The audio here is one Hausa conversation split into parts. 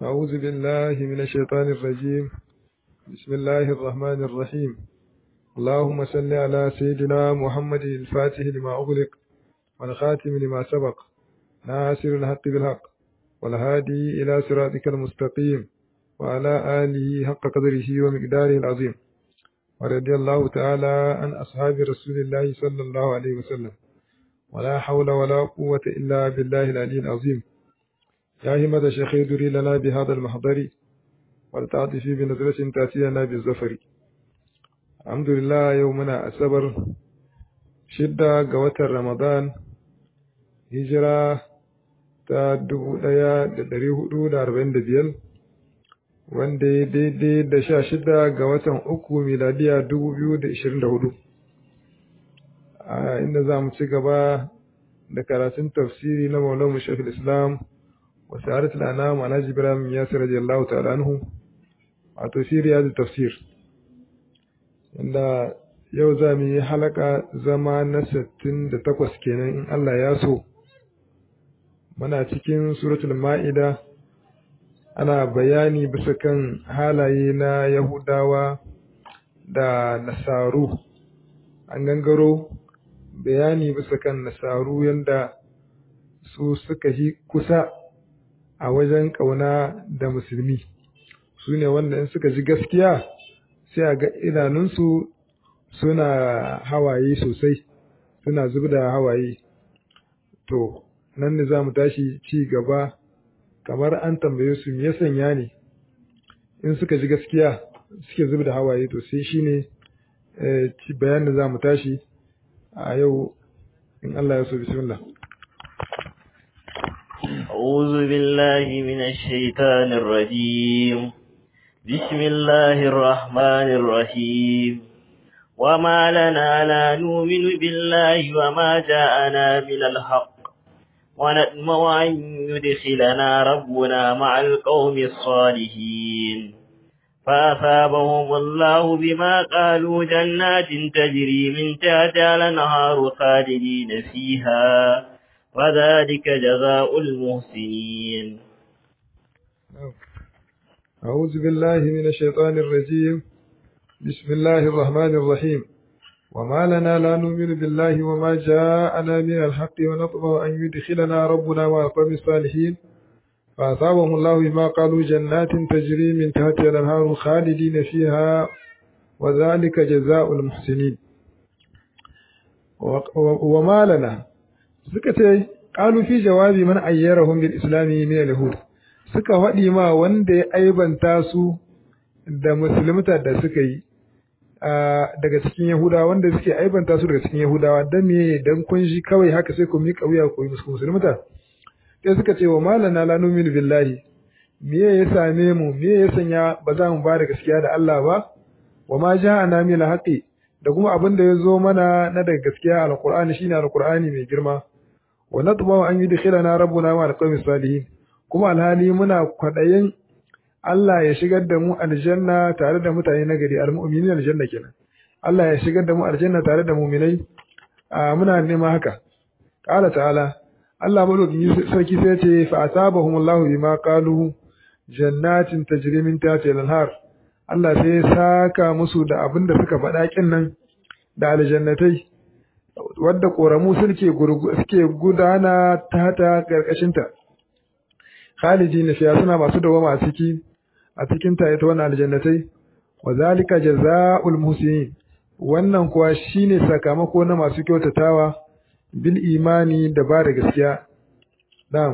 أعوذ بالله من الشيطان الرجيم بسم الله الرحمن الرحيم اللهم صل على سيدنا محمد الفاتح لما أغلق والخاتم لما سبق ناصر الحق بالحق والهادي إلى صراطك المستقيم وعلى آله حق قدره ومقداره العظيم ورضي الله تعالى عن أصحاب رسول الله صلى الله عليه وسلم ولا حول ولا قوة إلا بالله العلي العظيم يا همة شيخ دري لنا بهذا المحضر ولتعطفي بنظرة تأتينا بالزفر الحمد لله يومنا أسبر شدة قوة رمضان هجرة ta dubu ɗaya da ɗari hudu da arba'in da biyar wanda ya daidai da sha shida ga watan uku miladiya dubu biyu da ishirin da hudu a inda za mu ci gaba da karatun tafsiri na maulana shafil islam wa sa'adat al'anam alhaji ibrahim yasir radiyallahu ta'ala anhu a tafsiri ya tafsir inda yau za mu yi halaka zama na sittin da takwas kenan in allah ya so muna cikin suratul ma'ida ana bayani bisa kan halaye na yahudawa da nasaru an gangaro bayani bisa kan nasaru yadda su suka yi kusa a wajen ƙauna da musulmi su ne wanda in suka ji gaskiya sai a ga idanunsu suna hawaye sosai suna zub da hawaye to nan ne za mu tashi ci gaba kamar an tambaye su me ya sanya ne in suka ji gaskiya suke zub da hawaye to sai shine ci bayan da za mu tashi a yau in Allah ya so bismillah أعوذ بالله من الشيطان الرجيم بسم الله الرحمن الرحيم وما لنا لا نؤمن بالله وما جاءنا من الحق ونطمع أن يدخلنا ربنا مع القوم الصالحين فأثابهم الله بما قالوا جنات تجري من تحتها الأنهار خالدين فيها وذلك جزاء المحسنين أعوذ بالله من الشيطان الرجيم بسم الله الرحمن الرحيم وما لنا لا نؤمن بالله وما جاءنا من الحق ونطمع أن يدخلنا ربنا مع القوم الصالحين فأصابهم الله بما قالوا جنات تجري من تحتها الأنهار خالدين فيها وذلك جزاء المحسنين وما لنا سكتي قالوا في جواب من أيرهم بالإسلام من اليهود suka faɗi ma wanda ya aibanta su da musulmata da suka yi daga cikin Yahudawa wanda suke aibanta su daga cikin Yahudawa dan me dan kun shi kawai haka sai ku miƙa wuya ku yi musu musulmata sai suka ce wa malana la nu'minu billahi me ya same mu me ya sanya ba za mu ba da gaskiya da Allah ba wa ma ja'ana min haqqi da kuma abin da ya zo mana na daga gaskiya alqur'ani shine alqur'ani mai girma wa natma an yudkhilana rabbuna ma alqawmi salihin kuma alhali muna kwadayin Allah ya shigar da mu aljanna tare da mutane na gari almu'minin aljanna kenan Allah ya shigar da mu aljanna tare da mu'minai muna nema haka qala ta'ala Allah madaukakin sarki sai ce fa asabahum Allahu bima qalu jannatin tajri min tahtiha al-anhar Allah sai ya saka musu da abin da suka faɗa kin nan da aljannatai wadda koramu suke suke gudana ta ta karkashin ta khalidin fiya suna masu dawama a ciki a cikin ta ita wannan aljannatai wa zalika jazaa'ul muhsinin wannan kuwa shine sakamako na masu kyautatawa bil imani da ba da gaskiya na'am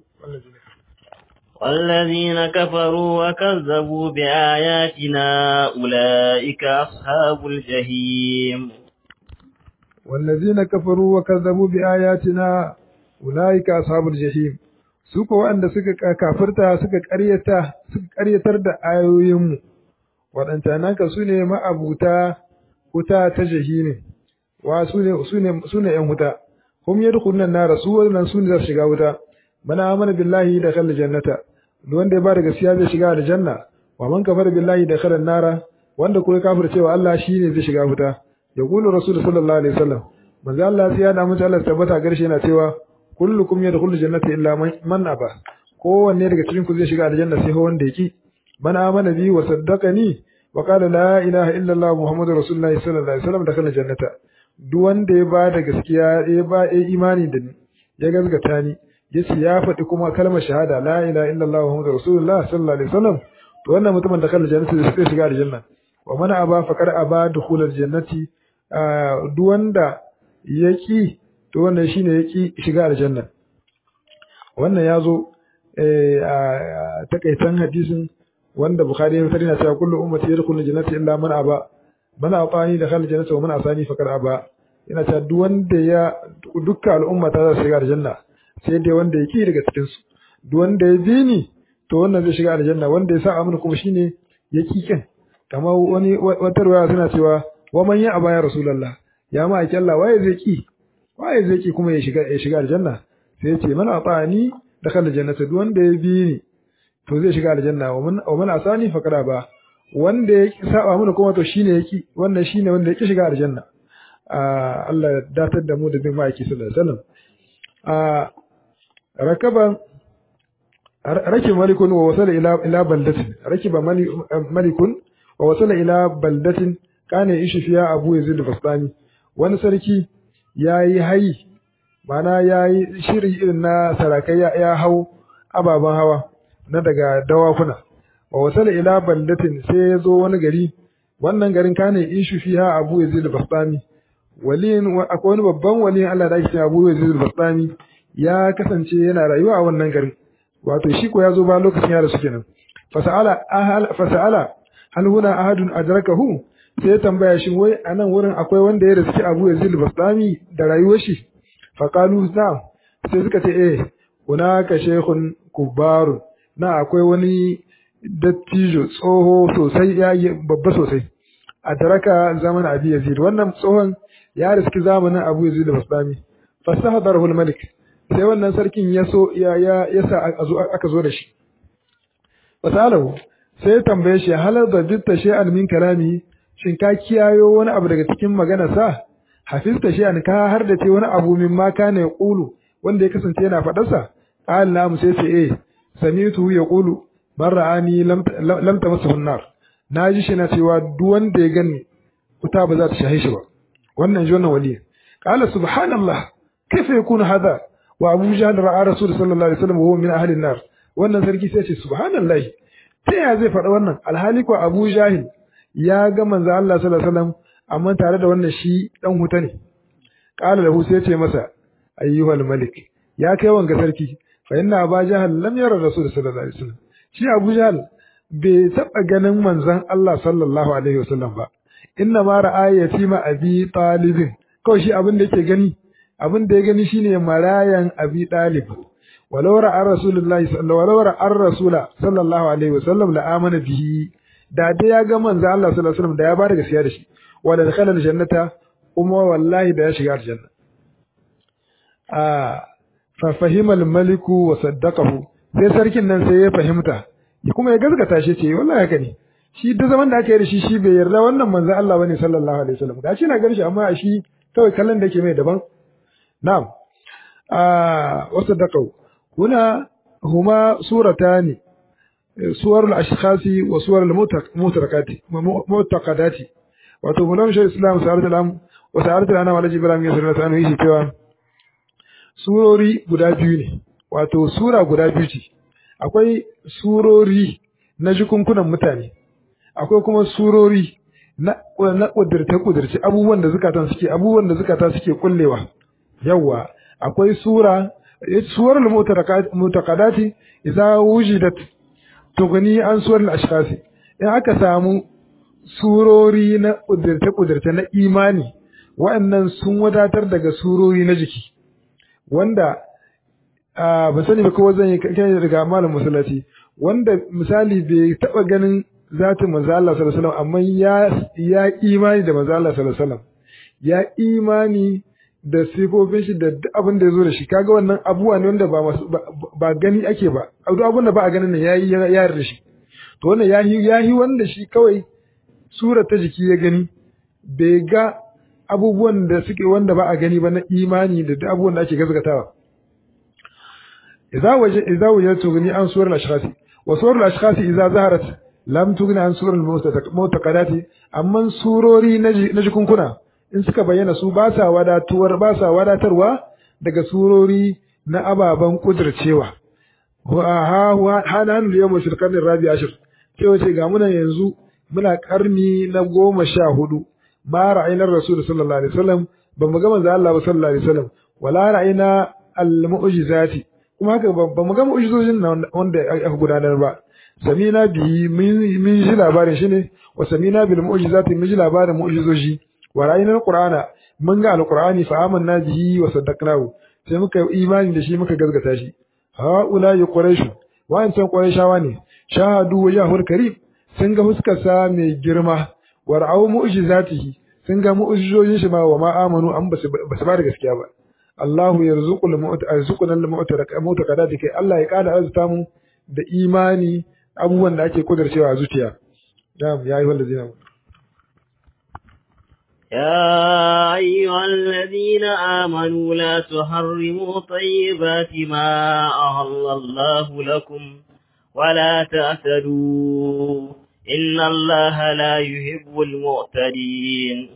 والذين كفروا وكذبوا بآياتنا أولئك أصحاب الجحيم والذين كفروا وكذبوا بآياتنا أولئك أصحاب الجحيم su ko waɗanda suka kafirta suka ƙaryata suka ƙaryatar da ayoyinmu waɗanta naka su ne ma'abuta wuta ta jahimi wa su ne su ne su ne ƴan wuta hum yadkhuluna an-nar su wannan su ne za su shiga wuta mana amana billahi da khala jannata wanda ya bada gaskiya zai shiga aljanna wa man kafara billahi da khala an-nar wanda kuma kafircewa Allah shine zai shiga wuta yaqulu rasul sallallahu alaihi wasallam manzo Allah sai ya da mutu Allah tabbata garshe yana cewa kullukum yadkhulu jannata illa man aba kowanne daga cikin ku zai shiga aljanna sai wanda yake man amana bi wa saddaqani wa qala la ilaha illa allah muhammadur rasulullahi sallallahu alaihi wasallam dakhala jannata duk wanda ya ba da gaskiya ya ba ya imani da ni ya gazgata ni yace ya faɗi kuma kalmar shahada la ilaha illa allah muhammadur rasulullah sallallahu alaihi wasallam to wannan mutumin dakhala jannata zai shiga aljanna wa man aba faqad aba dukhulal jannati duk wanda yaki to wannan shine yaki shiga aljanna wannan ya zo a takaitan hadisin wanda bukhari ya fitar yana cewa kullu ummati yadkhuluna jannata illa man aba man atani dakhala jannata wa man asani faqad aba yana cewa duk wanda ya dukkan al'umma ta za su shiga aljanna sai dai wanda ya ki daga cikin su duk wanda ya bi ni to wannan zai shiga aljanna wanda ya sa amana kuma shine ya ki kin kamar wani wata ruwaya suna cewa wa man ya aba ya rasulullah ya ma ake Allah waye zai ki waye zai ki kuma ya shiga ya shiga aljanna sai ya ce man atani dakhala jannata duk wanda ya bi ni to zai shiga aljanna wa man wa man asani faqad ba wanda ya saba mana kuma to shine yaki wannan shine wanda yake shiga aljanna Allah ya datar da mu da bin ma'aiki sallallahu alaihi wasallam rakaban rakib malikun wa wasala ila ila baldatin rakiba malikun wa wasala ila baldatin kana ishi fiya abu yazid al-bastami wani sarki yayi hayi mana yayi shiri irin na sarakai ya hau ababen hawa na daga dawakuna wa wasala ila baldatin sai ya zo wani gari wannan garin kana ishi fiya abu yazid al-bastami waliyin akwai wani babban waliyin Allah da ake cewa Abu Yazid al-Bastami ya kasance yana rayuwa a wannan garin wato shi ko ya zo ba lokacin ya rasu kenan fasa'ala ahal fasa'ala hal huna ahadun adrakahu sai ya tambaya shi wai anan wurin akwai wanda ya rasu Abu Yazid al-Bastami da rayuwar shi fa qalu na'am sai suka ce eh hunaka shaykhun kubaru na akwai wani dattijo tsoho sosai ya babba sosai adraka zaman Abi Yazid wannan tsohon ya riski zamanin Abu Yazid al-Bastami fastahdarahu al-malik sai wannan sarkin ya so ya ya yasa aka zo da shi fasalahu sai ya tambaye shi halal da bitta shay'an min kalami shin ka kiyayo wani abu daga cikin magana sa hafizta shay'an ka har da ce wani abu min ma kana yaqulu wanda ya kasance yana faɗar sa qala lam sai ce eh sami'tu yaqulu man ra'ani lam lam tamassahu an-nar naji shi na cewa duk wanda ya gani wuta ba za ta shahe shi ba wannan ji wannan wali qala subhanallah kaifa yakunu hadha wa abu jahl ra'a rasul sallallahu alaihi wasallam wa huwa min ahli an-nar wannan sarki sai ce subhanallah ta ya zai faɗa wannan alhali ko abu jahil ya ga manzo Allah sallallahu alaihi wasallam amma tare da wannan shi dan huta ne qala lahu sai ce masa ayyuhal malik ya kai wanga sarki fa inna abu jahl lam yara rasul sallallahu alaihi wasallam shi abu jahl bai taɓa ganin manzon Allah sallallahu alaihi wasallam ba inna ma ra'a yatima abi talibin kawai shi abin da yake gani abin da ya gani shine marayan abi talib walau ra'a rasulullahi sallallahu walau ra'a rasula sallallahu alaihi wasallam la amana bihi da dai ya ga manzo Allah sallallahu alaihi wasallam da ya bada gaskiya da shi wala dakhala aljannata kuma wallahi da ya shiga aljanna a fa fahima almaliku wa saddaqahu sai sarkin nan sai ya fahimta kuma ya gaskata shi ce wallahi haka ne shi da zaman da aka yi da shi shi bai yarda wannan manzon Allah bane sallallahu alaihi wasallam gashi na ganin shi amma a shi kawai kallon da yake mai daban na'am ah wasu dakau huna huma suratani suwar al-ashkhasi wa suwar al-mutarakati mutaqadati wato mulam shi islam sa'adat al-am wa sa'adat al-ana wa ibrahim ya sallallahu alaihi wasallam cewa surori guda biyu ne wato sura guda biyu ce akwai surori na jikunkunan mutane akwai kuma surori na na kudirce kudirce abubuwan da zukatan suke abubuwan da zukata suke kullewa yawa akwai sura suwarul mutaqaddati idza wujidat tugni an suwarul ashkhasi in aka samu surori na kudirce kudirce na imani wa'annan sun wadatar daga surori na jiki wanda ba sani ba kowa zan yi kai daga malam musallaci wanda misali bai taba ganin zatin manzo Allah sallallahu alaihi wasallam amma ya ya imani da manzo Allah sallallahu alaihi wasallam ya imani da sifofin shi da duk abin da ya zo da shi kaga wannan abubuwa ne wanda ba ba gani ake ba duk abin da ba a ganin nan yayi ya yarda shi to wannan yahi yahi wanda shi kawai sura ta jiki ya gani bai ga abubuwan da suke wanda ba a gani ba na imani da duk abubuwan da ake gazgatawa idza waje idza wajadtu tughni an suwar al-ashkhas wa suwar al-ashkhas idza zaharat lam tughni an suwar al-mu'taqadati amma surori na jikunkuna in suka bayyana su ba sa wadatuwar ba sa wadatarwa daga surori na ababen kudircewa wa hanan yawm shirkan rabi ashir cewa ce ga muna yanzu muna karni na goma sha hudu ma ra'ayna rasul sallallahu alaihi wasallam ba mu ga manzo Allah ba sallallahu alaihi wasallam wala ra'ayna al-mu'jizati kuma haka ba mu ga mu'jizojin wanda aka gudanar ba samina bi min ji labarin shi ne wa samina bil mu'jizati min ji labarin mu'jizoji wa ra'ayna al-qur'ana mun ga al-qur'ani fa amanna bihi wa saddaqnahu sai muka imani da shi muka gazgata shi haula ya quraish wa'ancan quraishawa ne shahadu wajhul karim sun ga huskarsa mai girma wa ra'aw mu'jizatihi sun ga mu'jizojin shi ma wa ma amanu an basu basu ba da gaskiya ba Allahu yarzuqul mu'tarzuquna al-mu'taqadati kai Allah ya kada arzuta mu da imani abubuwan da ake kudarcewa a zuciya na'am ya ayyuhal ladzina يا أيها الذين آمنوا لا تحرموا طيبات ما أهل الله لكم ولا تعتدوا إن الله لا يحب المعتدين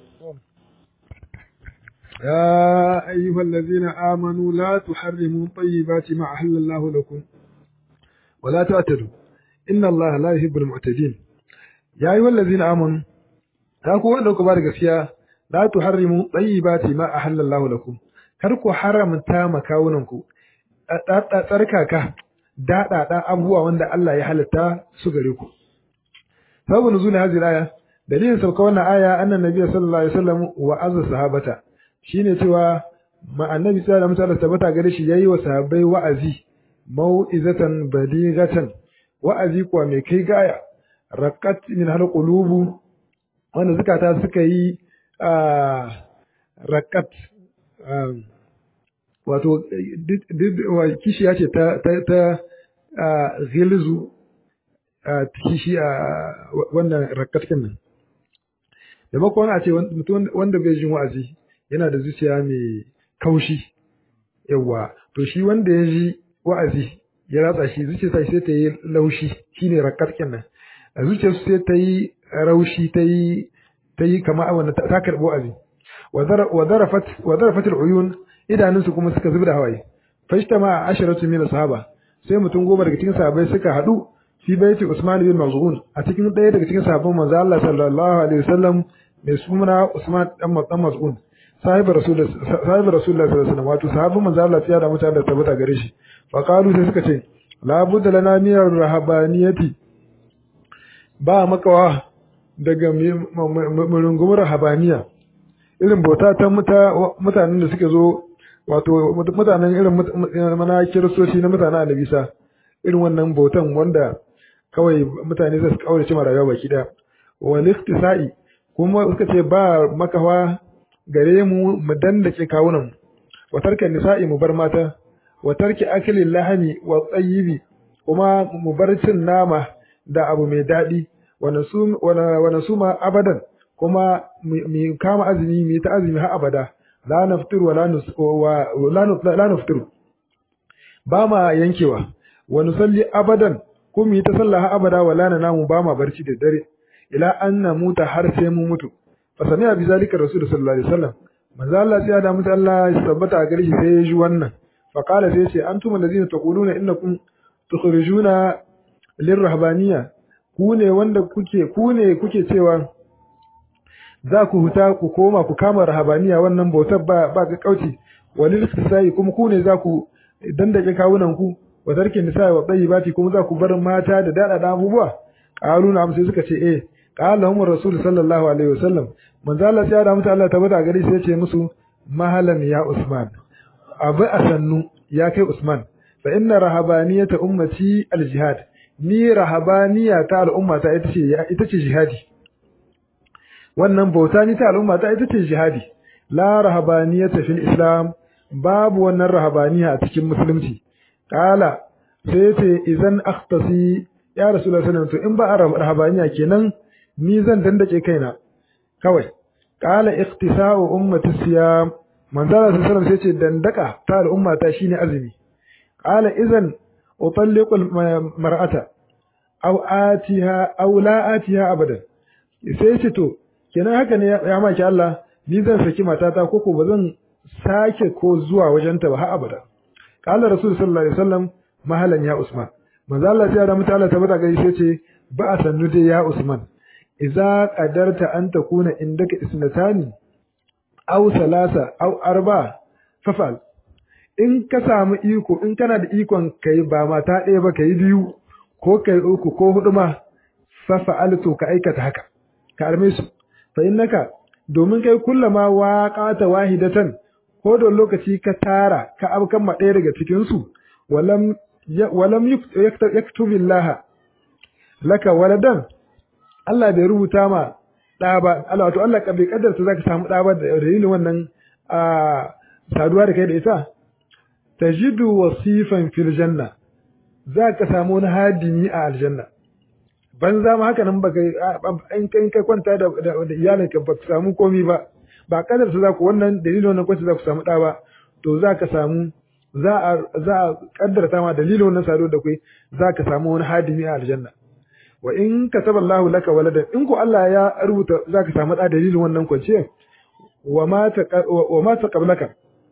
يا أيها الذين آمنوا لا تحرموا طيبات ما أحل الله لكم ولا تعتدوا إن الله لا يحب المعتدين يا أيها الذين آمنوا تاكو wanda ku ba da gaskiya la tuharrimu tayyibati ma ahallallahu lakum kar ku haramta makawunan ku tsarkaka daɗaɗa abubuwa wanda Allah ya halitta su gare ku sabu nuzul hadhihi aya dalilin sauka wannan aya annan nabi sallallahu alaihi wasallam wa azza sahabata shine cewa ma annabi sallallahu alaihi wasallam tabbata gare shi yayi wa sahabbai wa'azi mau'izatan baligatan wa'azi kuwa mai kai gaya raqat min hal qulubu wanda zakata suka yi raqat wato kishiya ce ta ta ghilzu kishi a wannan rakatkin nan da makon a ce mutum wanda bai jin wa'azi yana da zuciya mai kaushi yawa to shi wanda ya ji wa'azi ya ratsa shi zuciyarsa sai ta yi laushi shine rakatkin nan a zuciyarsu sai ta yi raushi ta yi ta yi kama wannan ta karɓi wa'azi wa zarafat wa zarafat al-uyun idanunsu kuma suka zubi da hawaye fashtama asharatu min sahaba sai mutum goma daga cikin sahabbai suka hadu fi baiti Usman bin Maz'un a cikin ɗaya daga cikin sahabban manzo Allah sallallahu alaihi wasallam mai suna Usman dan dan Maz'un sahibi rasul sahibi rasulullah sallallahu alaihi wasallam wato sahabban manzo Allah ya da mutane da tabbata gare shi fa qalu sai suka ce la budda lana min rahabaniyati ba makawa daga murungumar rahabaniya irin bauta ta mutanen da suke zo wato mutanen irin mana kiristoci na mutanen alibisa irin wannan bautan wanda kawai mutane zai su kaurace ma rayuwa baki daya wal iktisa'i kuma suka ce ba makawa gare mu mu dandake kawunan wa tarka nisa'i mu bar mata wa tarki akli lahani wa tsayibi kuma mu bar cin nama da abu mai daɗi wa nasuma abadan kuma mu kama azumi mu ta azumi har abada la naftiru wa la naftiru ba ma yankewa wa nusalli abadan ko mu yi ta sallah har abada wa la namu ba ma barci da dare ila an namuta har sai mu mutu fa sami abi zalika rasul sallallahu alaihi wasallam manzo Allah ya da mutu Allah ya tabbata a gare shi sai ya ji wannan fa qala sai ce antum allazina taquluna innakum tukhrijuna lirrahbaniyya ku ne wanda kuke ku ne kuke cewa za ku huta ku koma ku kama rahabaniya wannan bautar ba ba ga kauci walil istisai kuma ku ne za ku dandake kawunan ku wa tarki nisa wa tayyibati kuma za ku bar mata da dada da abubuwa qalu na sai suka ce eh qala hum rasul sallallahu alaihi wasallam manzo Allah ya da mutu Allah tabbata gari sai ya ce musu mahalan ya usman abu asannu ya kai usman fa inna rahabaniyata ummati aljihad ni rahabaniya ta al'umma ta ita ce ita ce jihadi wannan bauta ni ta al'umma ta ita ce jihadi la rahabaniyata fil islam babu wannan rahabaniya a cikin musulunci kala sai ce idan akhtasi ya rasulullahi sallallahu alaihi in ba a rahabaniya kenan ni zan dandake kaina kawai kala ikhtisa'u ummati siyam manzala sallallahu alaihi sai ce dandaka ta al'umma ta shine azumi qala idan utalliqu mar'ata aw atiha aw la atiha abadan sai ce to kenan haka ne ya maki Allah ni zan saki matata ko ko ba zan sake ko zuwa wajenta ba har abada qala rasul sallallahu alaihi wasallam mahalan ya usman manzo Allah sai da mutala ta bata gari sai ce ba a sannu dai ya usman idza qadarta an takuna indaka isnatani aw salasa aw arba fafal in ka samu iko in kana da ikon kai ba mata ɗaya ba kai biyu ko kai uku ko hudu ma fafa'altu ka aikata haka ka arme su fa innaka domin kai kullama waqata wahidatan ko da lokaci ka tara ka abkan ma ɗaya daga cikin su walam walam yaktubillaha laka waladan Allah bai rubuta ma ɗa ba Allah wato Allah bai kaddarta zaka samu ɗa ba da dalilin wannan a saduwa da kai da ita tajidu wasifan fil janna zaka samu wani hadimi a aljanna ban za mu haka nan baka in kai kai kwanta da da iyalinka ba ka samu komi ba ba kaddarta za ku wannan dalilin wannan kwanta za ku samu ɗa ba to za ka samu za a za a kaddarta ma dalilin wannan saduwa da kai za ka samu wani hadimi a aljanna wa in kataba Allahu laka waladan in ko Allah ya rubuta zaka samu da dalilin wannan kwanciyar wa ma ta wa ma ta qablaka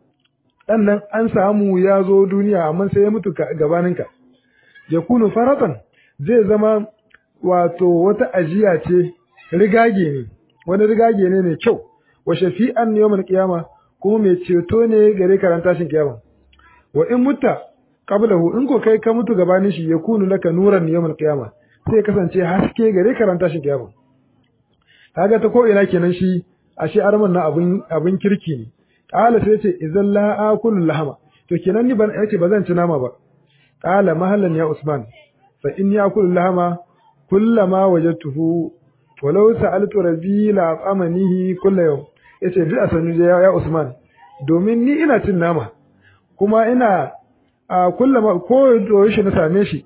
dan nan an samu ya zo duniya amma sai ya mutu gabaninka yakunu faratan zai zama wato wata ajiya ce rigage ne wani rigage ne mai kyau wa shafi'an yawmal qiyama kuma mai ceto ne gare karan tashin kiyama wa in mutta qablahu in ko kai ka mutu gabanin shi yakunu laka nuran yawmal qiyama sai kasance haske gare karanta shi kiyama kaga ta ko ina kenan shi ashe arman na abin abin kirki ne qala sai ce idan la akulu lahama to kenan ni ban yace bazan ci nama ba qala mahallan ya usman fa inni akulu lahama kullama wajadtuhu walau sa'altu rabbi la amanihi kullu yawm yace duk asanu ya usman domin ni ina cin nama kuma ina a kullama ko yaushe na same shi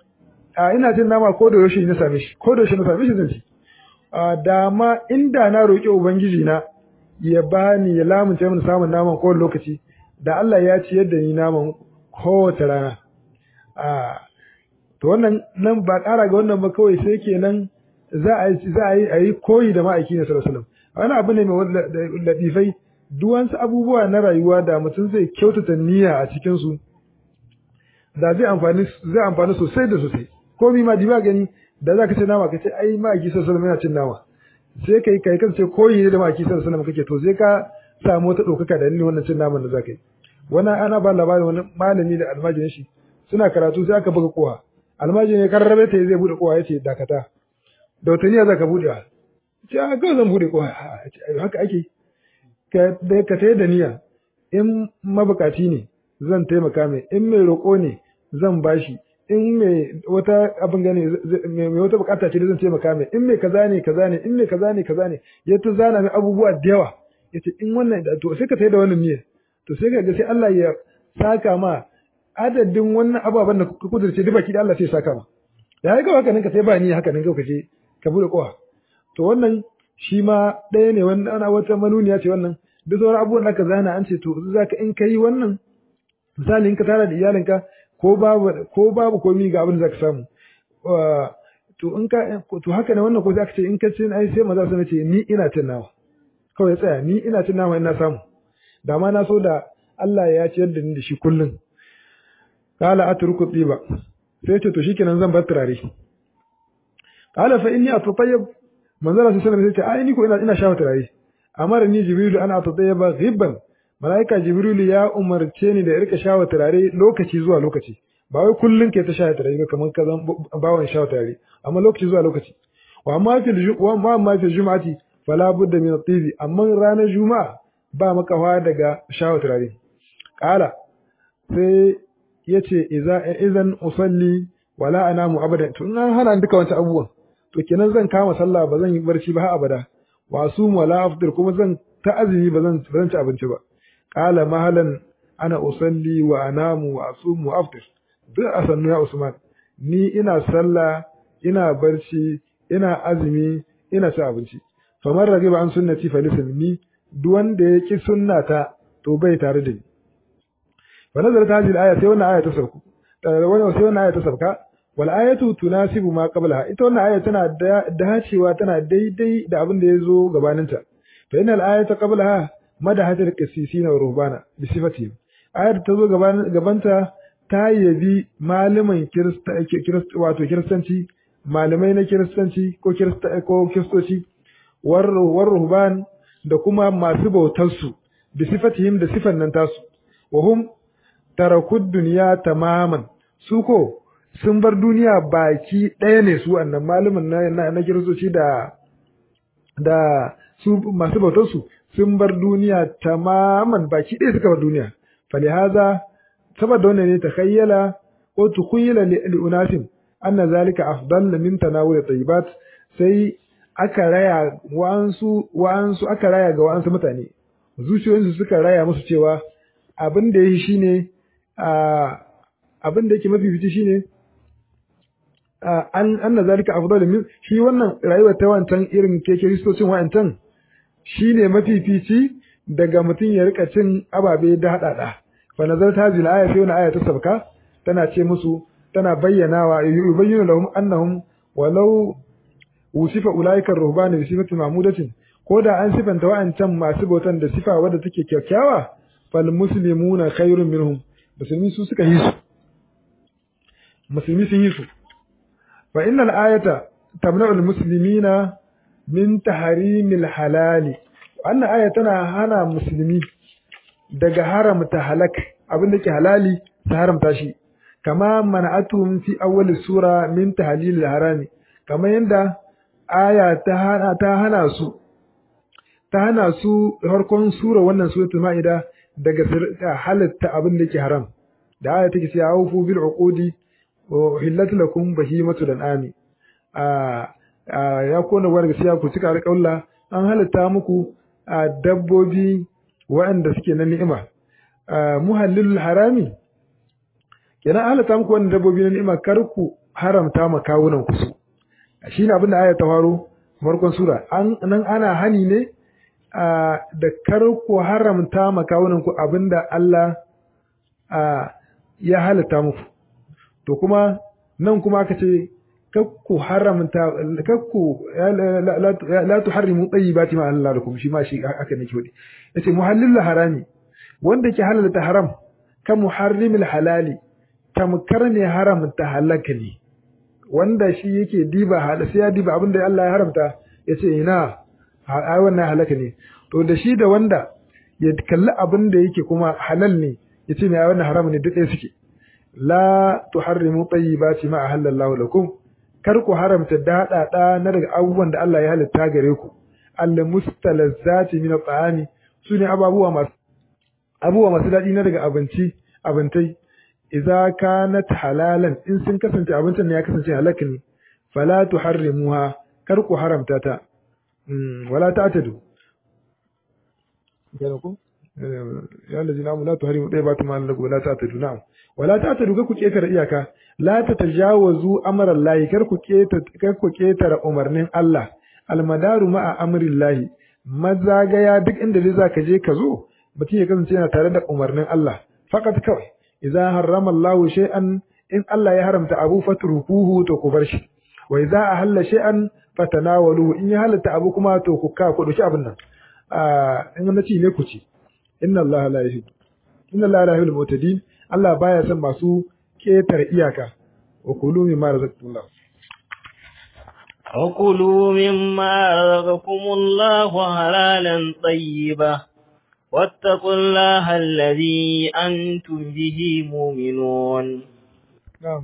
a ina jin nama ko da yaushe na same shi ko da yaushe na same shi zan ci a dama inda na roƙi ubangiji na ya bani ya lamunce min samun naman kowane lokaci da Allah ya ci yadda ni naman kowace rana a to wannan nan ba ƙara ga wannan ba kawai sai kenan za a yi za a yi a yi koyi da ma'aiki ne sallallahu alaihi wasallam wani abu ne mai latifai duk wasu abubuwa na rayuwa da mutum zai kyautata niyya a cikin su da zai amfani zai amfani sosai da sosai komi ma diba gani da za ka ce nama ka ce ai ma'aiki sallallahu alaihi yana cin nama sai kai kai kan ce koyi ne da ma'aiki sallallahu alaihi kake to sai ka samu wata ɗaukaka da dalilin wannan cin naman da za ka yi wani ana ba labarin wani malami da almajirin shi suna karatu sai aka buga kowa almajirin ya karrabe ta zai bude kowa ya ce dakata da wata niyya za ka bude ce a kawai zan bude kowa haka ake ka ta da niyya in mabukaci ne zan taimaka mai in mai roƙo ne zan bashi in mai wata abin gane mai wata bukata ce da zan taimaka mai in mai kaza ne kaza ne in mai kaza ne kaza ne ya ta zana mai abubuwa da yawa yace in wannan da to sai ka tayi da wannan miye to sai ka ga sai Allah ya saka ma adadin wannan ababen da ka kudurce duk baki da Allah sai ya saka ma da haka haka nan ka sai ba ni haka nan ka je ka bude kowa to wannan shi ma ɗaya ne wannan ana wata manuniya ce wannan duk sauran abubuwan da ka zana an ce to zaka in kai wannan misali in ka tara da iyalinka ko babu ko babu komi ga abin da zaka samu to in ka to haka ne wannan ko zaka ce in ka ce ai sai maza sun ce ni ina cin nawa kawai tsaya ni ina cin nawa ina samu da ma na so da Allah ya ciyar da ni da shi kullun qala atruku tiba sai ce to shikenan zan bar turare qala fa inni atatayyab manzo Allah sallallahu alaihi wasallam sai ce ai ni ko ina ina shafa turare amara ni jibril ana atatayyaba ghibban malaika jibril ya umarce ni da irka shawa turare lokaci zuwa lokaci ba wai kullun ke ta shawa turare ba kamar ka zan bawon shawa turare amma lokaci zuwa lokaci wa amma fil wa amma fil jum'ati fala budda min at-tibi amma ranar juma'a ba makawa daga shawa turare qala sai yace idza idan usalli wala anamu abada to in an hana duka wancan abubuwan to kenan zan kama sallah ba zan yi barci ba har abada wa sum wala afdir kuma zan ta azumi ba zan ci abinci ba qala mahalan ana usalli wa anamu wa asumu wa aftir duk a sannu ya usman ni ina sallah ina barci ina azumi ina ci abinci famar rage ba an sunnati fa ni duk wanda ya ki sunnata to bai tare da ni fa nazarat hadhihi al-aya sai wannan aya ta sauku wannan sai wannan aya ta sauka wal ayatu tunasibu ma qablaha ita wannan aya tana dacewa tana daidai da abin da ya zo gabaninta fa innal ayata qablaha madahatul qissisina wa ruhbana bi sifatihim ayar ta zo gabanta ta yabi malaman kirista wato kiristanci malamai na kiristanci ko kirista ko kiristoci war ruhban da kuma masu bautar su bi sifatihim da sifan nan tasu wa hum tarakud dunya tamaman su ko sun bar duniya baki ɗaya ne su wannan malaman na na kiristoci da da su masu bautar su sun bar duniya tamaman baki ɗaya suka bar duniya falihaza saboda wannan ne takhayyala ko tukhayyala li unasin anna zalika afdal min tanawul tayyibat sai aka raya wa'ansu wa'ansu aka raya ga wa'ansu mutane zuciyoyinsu suka raya musu cewa abin da yake shine abin da yake mafifici shine an anna zalika afdal min shi wannan rayuwar ta wancan irin ke kiristocin wa'ancan shine mafifici daga mutum ya rika cin ababe da hadada fa nazar ta zil aya sai wannan aya ta sabka tana ce musu tana bayyanawa yubayyinu lahum annahum walau usifa ulaika ruhban bi sifati mahmudatin ko da an sifanta wa'ancan masu bautan da sifa wadda take kyakkyawa fal muslimuna khairun minhum musulmi su suka yi su musulmi sun yi su fa innal ayata tamna'u al muslimina min tahrimil halali wannan aya tana hana musulmi daga haramta halak abin da ke halali ta haramta shi kama mana'atuhum fi awwal sura min tahlil harami kamar yadda aya ta hana ta hana su ta hana su farkon sura wannan suratul maida daga halatta abin da ke haram da aya take cewa awfu bil uqudi wa uhillat lakum bahimatul an'ami a ya kona war gaskiya ku cika alƙawla an halatta muku dabbobi waɗanda suke na ni'ima muhallilul harami kenan an halatta muku wannan dabbobi na ni'ima kar ku haramta ma kawunan ku su shine abin da aya ta faro farkon sura an nan ana hani ne da kar ku haramta ma kawunan ku abinda Allah ya halatta muku to kuma nan kuma aka ce kakku haramta kakku la tuharrimu tayyibati ma Allah lakum shi ma shi aka nake wadi yace muhallil harami wanda ke halalta haram ka muharrimil halali tamkar ne haramta halaka ne wanda shi yake diba hal sai ya diba abinda Allah ya haramta yace ina ai wannan halaka ne to da shi da wanda ya kalli abinda yake kuma halal ne yace ne ai wannan haram ne duk ɗaya suke la tuharrimu tayyibati ma ahallallahu lakum kar ku haramta daɗaɗa na daga abubuwan da Allah ya halitta gare ku Allah mustalazzati min at-ta'ami sune ababuwa masu abubuwa masu daɗi na daga abinci abintai idza kanat halalan in sun kasance abincin ne ya kasance halak ne fala tuharrimuha kar ku haramta ta wala ta'tadu gane ku ya allazina amanu la tuharimu tayyibati ma lakum wala ta'tadu na'am wala ta'tadu ka ku ketare iyaka la tatajawazu amra Allah kar ku keta kar ku ketare umarnin Allah almadaru ma'a amrillahi mazagaya duk inda dai zaka je ka zo mutum ya kasance yana tare da umarnin Allah fakat kawai idza harrama Allahu shay'an in Allah ya haramta abu fatrukuhu to ku bar shi wa idza ahalla shay'an fatanawalu in ya halatta abu kuma to ku ka ku dauki abin nan a in na ci ne ku ci inna Allah la yuhibbu inna Allah la yuhibbul mutadin Allah baya son masu ketar iyaka wa kulu mimma razaqtumullah وكلوا مما رزقكم الله حلالا طيبا واتقوا الله الذي أنتم به مؤمنون نعم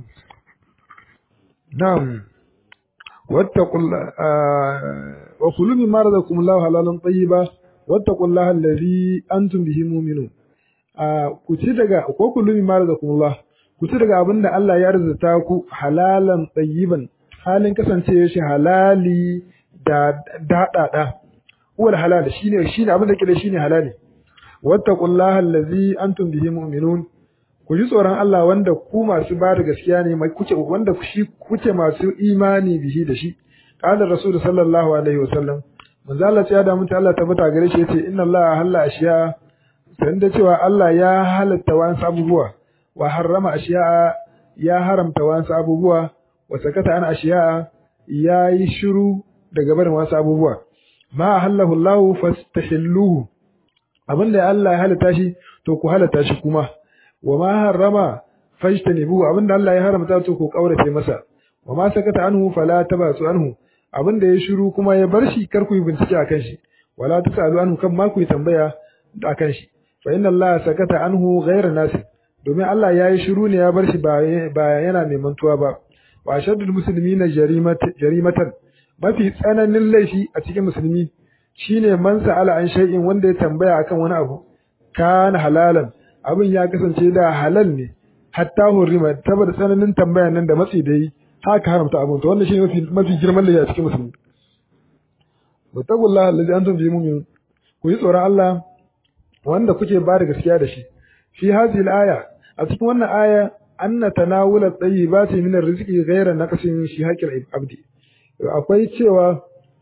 نعم واتقوا الله وكلوا مما رزقكم الله حلالا طيبا واتقوا الله الذي أنتم به مؤمنون ku ci daga ko ku lumi mara da kuma ku ci daga abin da Allah ya arzuta ku halalan tsayiban halin kasance shi halali da daɗaɗa wal halal shine shine abin da ke da shine halali wattaqullaha allazi antum bihi mu'minun ku ji tsoron Allah wanda ku masu ba da gaskiya ne mai kuke wanda shi kuke masu imani bihi da shi qala rasul sallallahu alaihi wasallam manzo Allah ya da mutu Allah tabbata gare shi yace inna Allah halla ashiya san da cewa Allah ya halatta wasu abubuwa wa harrama ashiya ya haramta wasu abubuwa wa sakata an ashiya ya yi shiru daga barin wasu abubuwa ma halallahu Allah fastahilluhu abinda Allah ya halatta shi to ku halatta shi kuma wa ma harrama fajtanibu abinda Allah ya haramta to ku kaurace masa wa ma sakata anhu fala tabasu anhu abinda ya shiru kuma ya bar shi kar ku yi bincike akan shi wala tasalu anhu kan ma ku yi tambaya akan shi fa inna Allah sakata anhu ghayra nasi domin Allah ya yi shiru ne ya bar shi ba yana mai mantuwa ba wa shaddul muslimina jarimatan mafi tsananin laifi a cikin musulmi shine man sa'ala an shay'in wanda ya tambaya akan wani abu kana halalan abin ya kasance da halal ne hatta hurrima saboda tsananin tambayan nan da matsi da yi haka haramta abin to wannan shine mafi mafi girman laifi a cikin musulmi wattaqullaha allazi antum bihi mu'minun ku yi tsoron Allah wanda kuke ba da gaskiya da shi fi hadhihi al-aya a cikin wannan aya anna tanawula tayyibati min ar-rizqi ghayra naqsin shi haqqil abdi akwai cewa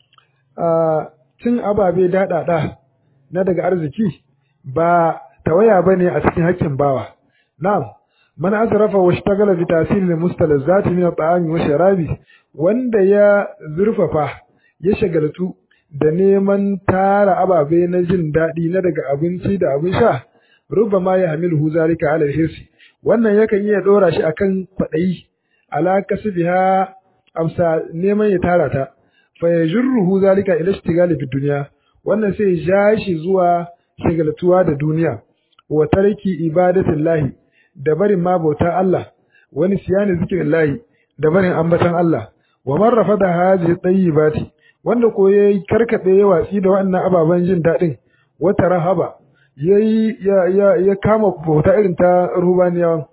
cin ababe daɗaɗa na daga arziki ba tawaya bane a cikin haƙƙin bawa na'am man asrafa wa ishtagala bi tasir al-mustalazzati min at-ta'ami wa sharabi wanda ya zurfafa ya shagaltu da neman tara ababe na jin daɗi na daga abinci da abin sha rubama ya hamilu zalika ala hirsi wannan yakan iya dora shi akan kwaɗayi ala kasbiha amsa neman ya tara ta fa yajruhu zalika ila ishtigali fi dunya wannan sai ya shi zuwa shagaltuwa da duniya wa tarki ibadatillahi da barin ma bauta Allah wani siyani zikrillahi da barin ambatan Allah wa man rafada hadhihi tayyibati wanda ko yayi karkade ya watsi da wannan ababen jin dadin wata rahaba yayi ya ya, ya kama bauta irin ta ruhbaniya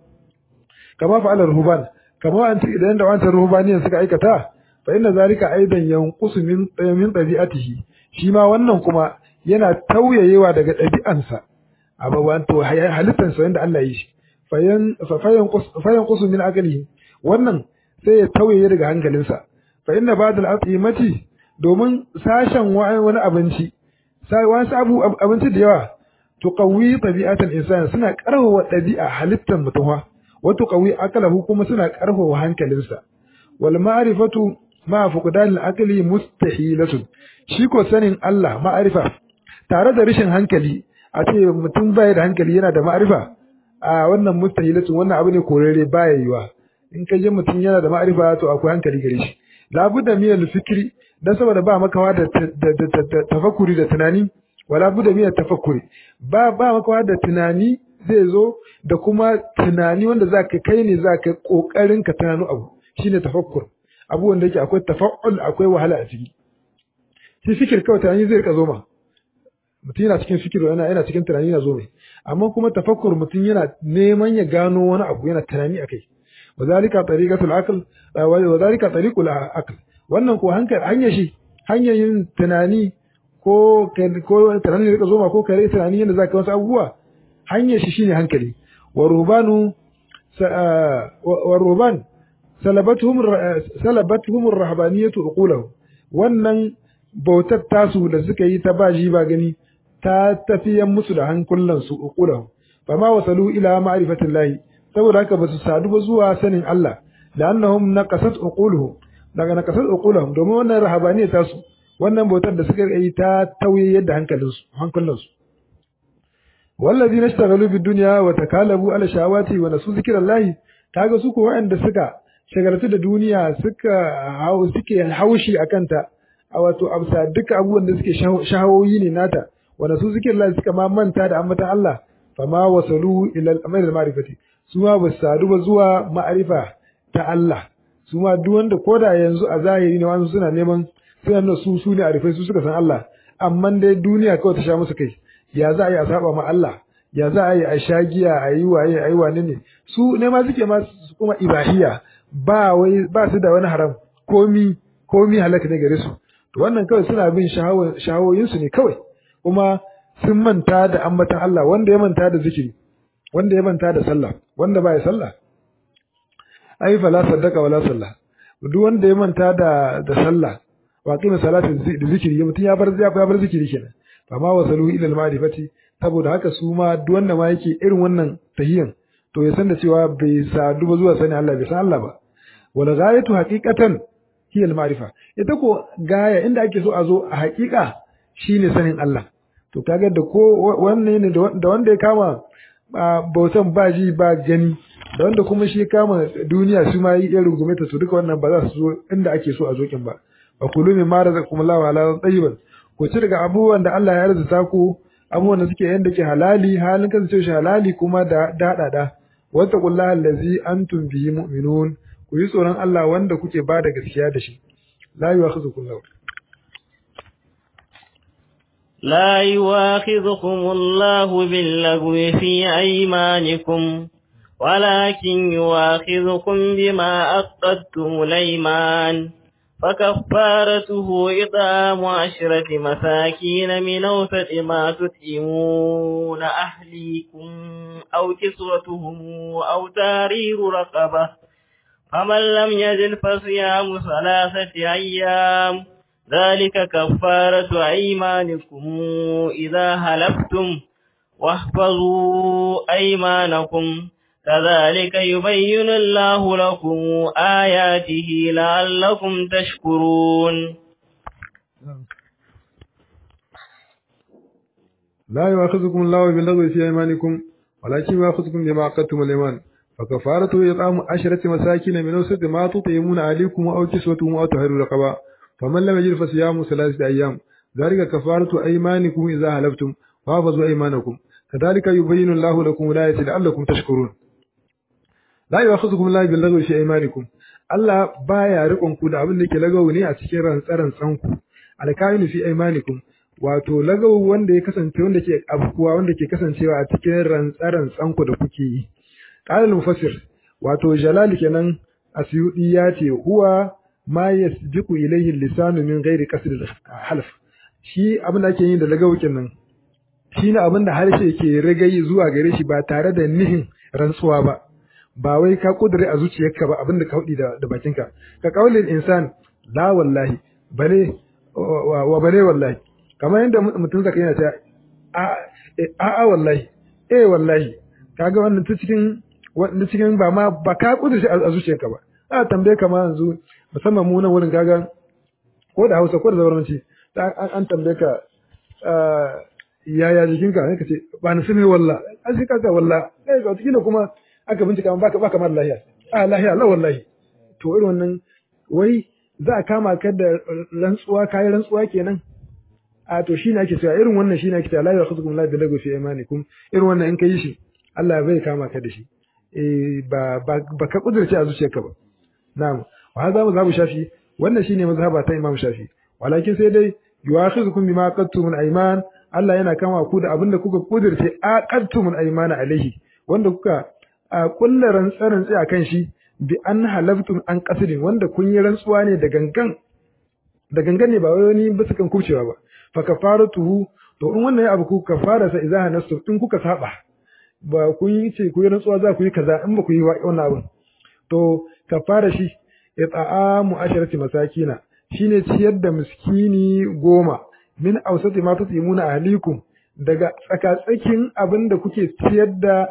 kama fa'ala ruhban kama an idan da wancan ruhbaniyan suka aikata fa inna zalika aidan yanqusu min min tabi'atihi shi ma wannan kuma yana tauyayewa daga ɗabi'ansa abawan to halittansa yanda Allah yi shi fayan fayan qusu min aqlihi wannan sai ya tauye daga hankalinsa fa inna ba'dal atimati domin sashen wani abinci wasu abu abinci da yawa tuqawi tabi'atal insan suna karfafa ɗabi'a halittar mutum wa tuqawi aqlahu kuma suna karfafa hankalinsa wal ma'rifatu ma fuqdan al-aqli mustahilatun shi ko sanin Allah ma'arifa tare da rashin hankali a ce mutum baya da hankali yana da ma'arifa a wannan mustahilatun wannan abu ne korere baya yiwa in ka je mutum yana da ma'arifa to akwai hankali gare shi labudda min al-fikri dan saboda ba makawa da tafakkuri da tunani wala budda min tafakkuri ba ba makawa da tunani zai zo da kuma tunani wanda zaka kai ne zaka kokarin ka tunano abu shine tafakkur abu wanda yake akwai tafa'ul akwai wahala a ciki shi fikir kawai tunani zai rika zo ma mutum yana cikin fikir yana yana cikin tunani yana zo mai amma kuma tafakkur mutum yana neman ya gano wani abu yana tunani akai wa zalika tariqatul aql wa zalika tariqul aql wannan ko hankali hanyar shi hanyar yin tunani ko ko tunani ne rika zo ma ko kare tunani yadda zaka wasu abubuwa hanyar shi shine hankali wa rubanu wa ruban salabatuhum salabatuhum ar-rahbaniyatu uqulahum wannan bautar tasu da suka yi ta baji ba gani ta tafiyan musu da hankulan su uqulahum fama wasalu ila ma'rifatillahi saboda haka basu sadu ba zuwa sanin Allah da annahum naqasat uquluhum daga naqasat uquluhum domin wannan rahabaniya tasu wannan bautar da suka yi ta tauye yadda hankalin su hankulan su والذين اشتغلوا بالدنيا وتكالبوا على شهواتي ونسوا ذكر الله kaga su ko waɗanda suka shagaltu da duniya suka hau suke haushi akan ta a wato amsa duka abubuwan da suke shahawoyi ne nata wanda su suke Allah suka ma manta da ambatan Allah fa ma wasalu ila al-amal al-ma'rifati su ma ba sadu ba zuwa ma'arifa ta Allah su ma duk wanda koda yanzu a zahiri ne wani suna neman suna nuna su su ne arifai su suka san Allah amma dai duniya kawai ta sha musu kai ya za a yi a saba ma Allah ya za a yi a sha giya a yi waye a yi wane ne su ne ma suke ma kuma ibahiya ba wai ba su da wani haram komi komi halaka ne gare su to wannan kawai suna bin shahawoyin su ne kawai kuma sun manta da ambatan Allah wanda ya manta da zikiri wanda ya manta da sallah wanda ba ya sallah ai fala saddaka wala sallah duk wanda ya manta da da sallah wa qima salatin da zikiri mutum ya bar ya bar zikiri kenan fama wasalu ila al-ma'rifati saboda haka su ma duk wanda ma yake irin wannan tahiyan to ya san da cewa bai sadu ba zuwa sani Allah bai san Allah ba wal ghayatu haqiqatan hiya al ma'rifa ita ko gaya inda ake so a zo a haƙiƙa shine sanin Allah to kaga da ko wannan ne da wanda ya kama bautan ba ji ba gani da wanda kuma shi kama duniya su ma yi irin gumeta to duka wannan ba za su zo inda ake so a zokin ba wa kulu min ma razaqakumullahu ala tayyiban ku ci daga abubuwan da Allah ya arzuta ku abubuwan da suke yanda ke halali halin kasance shi halali kuma da dadada wattaqullaha allazi antum bihi mu'minun ku yi tsoron Allah wanda kuke ba da gaskiya da shi la yu'akhidhukum lahu لا يواخذكم الله باللغو في أيمانكم ولكن يواخذكم بما أقدتم الأيمان فكفارته إطعام عشرة مساكين من أوسط ما تطعمون أهليكم أو كسوتهم أو تارير رقبة فمن لم يجد فصيام ثلاثة أيام ذلك كفارة أيمانكم إذا هلفتم واحفظوا أيمانكم كذلك يبين الله لكم آياته لعلكم تشكرون لا يؤاخذكم الله باللغو في أيمانكم ولكن يؤاخذكم بما عقدتم الأيمان فكفارته إطعام عشرة مساكين من أوسط ما تطعمون عليكم أو كسوتهم أو تحرير رقبة فمن لم يجد فصيام ثلاثة أيام ذلك كفارة أيمانكم إذا هلفتم وحفظوا أيمانكم كذلك يبين الله لكم الآية لعلكم تشكرون لا يؤاخذكم الله باللغو في أيمانكم Allah baya rikon ku da abin da ke lagawo ne a cikin rantsaran tsanku alkainu fi aimanikum wato lagawo wanda ya kasance wanda ke abkuwa wanda ke kasancewa a cikin rantsaran tsanku da kuke yi qala mufassir wato jalal kenan asyudi ya ce huwa ma yasbiqu ilayhi lisanu min ghairi qasd half shi abin da ake yi da lagawukin nan shine abin da harshe ke ragayi zuwa gare shi ba tare da nihin rantsuwa ba ba wai ka kudure a zuciyarka ba abin da ka hudi da, da bakinka ka kaulin insan la wallahi bale wa bale wallahi kamar yadda mutum zaka yana ta a a wallahi eh wallahi kaga wannan ta cikin wannan cikin ba ma ba ka kudure a zuciyarka ba a tambaye ka ma yanzu musamman mu nan wurin kaga ko da Hausa ko da Zabarmanci an tambaye ka yaya jikinka ne kace ba ni sani walla an shi kaza walla eh ga tikila kuma aka bincika baka baka mar lahiya a lahiya la wallahi to irin wannan wai za a kama ka da rantsuwa kai rantsuwa kenan a to shine ake cewa irin wannan shine ake cewa la yakhudukum la bilagu fi imanikum irin wannan in kai shi Allah bai kama ka da shi eh ba ba ka kudurce a zuciyarka ba na'am wa hadha mazhabu shafi wannan shine mazhaba ta Imam Shafi walakin sai dai yu'akhidhukum bima qadtum al-ayman Allah yana kama ku da abinda kuka kudurce aqadtum al-aymana alaihi wanda kuka kulla rantsaran tsaye akan shi bi an halaftum an qasidin wanda kun yi rantsuwa ne da gangan da gangan ne ba wai wani bisa kan kucewa ba fa kafaratuhu to in wannan abu ku kafara sa idza hanastu in kuka saba ba kun yi ce ku yi rantsuwa za ku yi kaza in ba ku yi wannan abin to kafara shi it'amu asharati masakina shine ciyar da miskini goma min awsati ma tutimuna ahlikum daga tsakatsakin abin da kuke ciyar da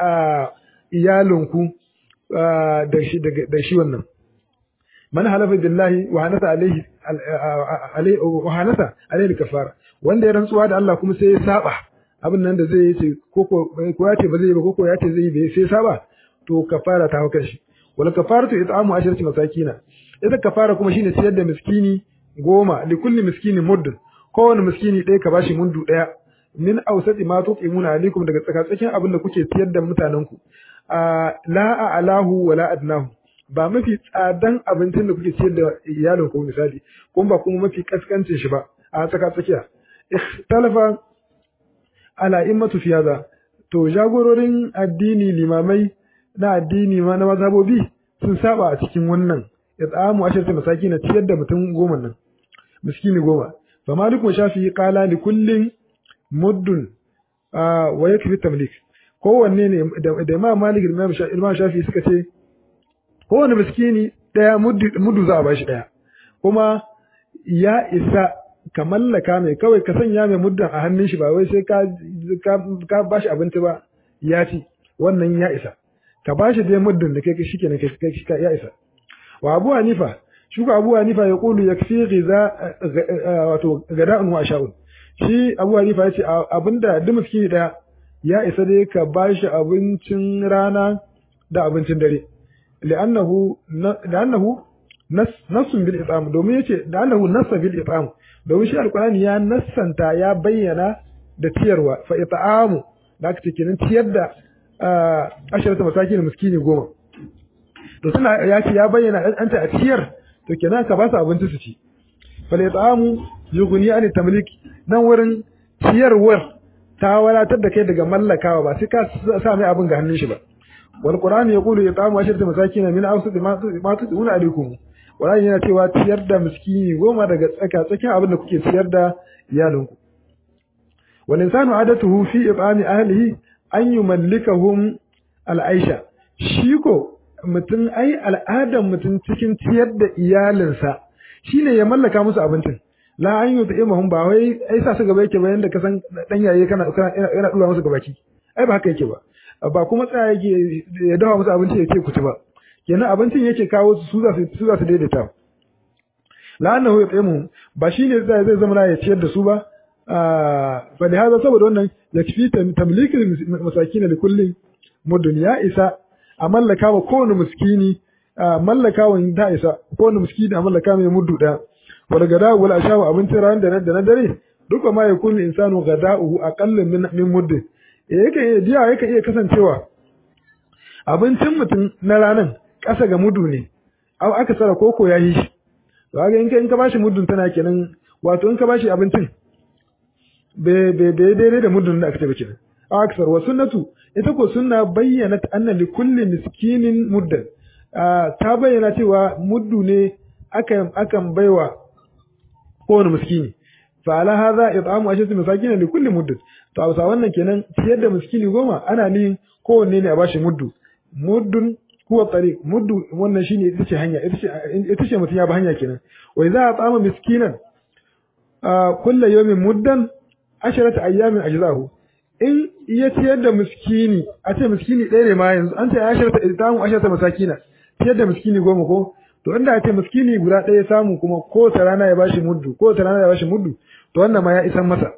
iyalinku da shi da shi wannan man halafa billahi wa hanasa alaihi alaihi wa hanasa alaihi kafara wanda ya rantsuwa da Allah kuma sai ya saba abin nan da zai yi ce ko ko ya ce ba zai yi ba ko ko ya ce zai yi sai saba to kafara ta hauka shi wal kafaratu it'amu asharati masakina ita kafara kuma shine ciyar da miskini goma li kulli miskini mudd kowane miskini ɗaya ka bashi mundu ɗaya min awsati ma tuqimuna alaikum daga tsakatsakin abin da kuke ciyar da mutanen ku la alahu wala adnahu ba mafi tsadan abincin da kuke ciyar da iyalin ku misali kuma ba kuma mafi kaskancin shi ba a tsakatsakiya ikhtalafa ala immatu fi hada to jagororin addini limamai na addini ma na mazhabobi sun saba a cikin wannan it'amu asharati masakin ciyar da mutum goma nan miskini goma fa maliku shafi qala li kullin muddun wa yakfi tamlik kowanne ne da imam malik da imam shafi suka ce kowanne miskini daya muddu za a bashi daya kuma ya isa ka mallaka mai kawai ka sanya mai muddan a hannun shi ba wai sai ka ka bashi abinci ba ya ci wannan ya isa ka bashi dai muddin da kai shi kenan kai ya isa wa Abu Hanifa shuka Abu Hanifa ya kulu yakfi ghiza wato gada'un wa asha'un shi Abu Hanifa yace abinda duk miskini daya ya isa dai ka bashi abincin rana da abincin dare li'annahu li'annahu nassun bil it'am domin yace da annahu nassa bil it'am domin shi alqur'ani ya nassanta ya bayyana da ciyarwa fa it'amu da aka ce kenan ciyar da asharata masakin miskini goma to suna ya ce ya bayyana an ta a ciyar to kenan ka ba su abinci su ci fa it'amu yughni an tamlik nan wurin ciyarwar ta wadatar da kai daga mallakawa ba sai ka sa mai abin ga hannun shi ba wal qur'ani yaqulu it'amu asharata masakin min awsat ma tuduna alaikum Qur'ani yana cewa ciyar da miskini goma daga tsaka tsakin abin da kuke ciyar da iyalinku. Wal insanu adatuhu fi ibami ahlihi an yumallikahum al'aisha. Shi ko mutum ai al'adan mutum cikin ciyar da iyalinsa shine ya mallaka musu abincin. La an yi ta'imahum ba wai ai sa su gaba yake ba yanda ka san dan yaye kana yana dura musu gabaki. Ai ba haka yake ba. Ba kuma tsaya yake ya dafa musu abinci ya ce ku ci ba. kenan abincin yake kawo su za su su za su daidaita la'annahu yut'imu ba shine zai zai zama ya ciyar da su ba fa da hada saboda wannan yakfi tamlikil masakin li kulli mudun ya isa a mallaka wa kowane miskini mallaka wa da isa kowane miskini a mallaka mai muddu da wal gada wal ashawu abincin ran da na dare duka ma yakun insanu gada'uhu aqallu min min muddin yake diya yake iya kasancewa abincin mutum na ranan ƙasa ga mudu ne au aka tsara koko ya yi shi to ga in ka in ka bashi mudun tana kenan wato in ka bashi abincin be be be daidai da mudun da aka ce kenan au aksar wa sunnatu ita ko sunna bayyana anna li kulli miskinin muddan ta bayyana cewa muddu ne akan akan baiwa kowane miskini fa ala hadha it'amu ashati masakin li kulli muddin to a wannan kenan ciyar da miskini goma ana ni kowanne ne a bashi muddu muddun huwa tariq muddu wannan shine ita ce hanya ita ce ita ce mutum ya ba hanya kenan wa idza at'ama miskinan kullu yawmin muddan asharata ayyamin ajzahu in ya ciyar da miskini a ce miskini ɗaya ne ma yanzu an ce asharata it'amu asharata masakina ciyar da miskini goma ko to inda a ce miskini guda ɗaya samu kuma ko ta rana ya bashi muddu ko ta rana ya bashi muddu to wannan ma ya isan masa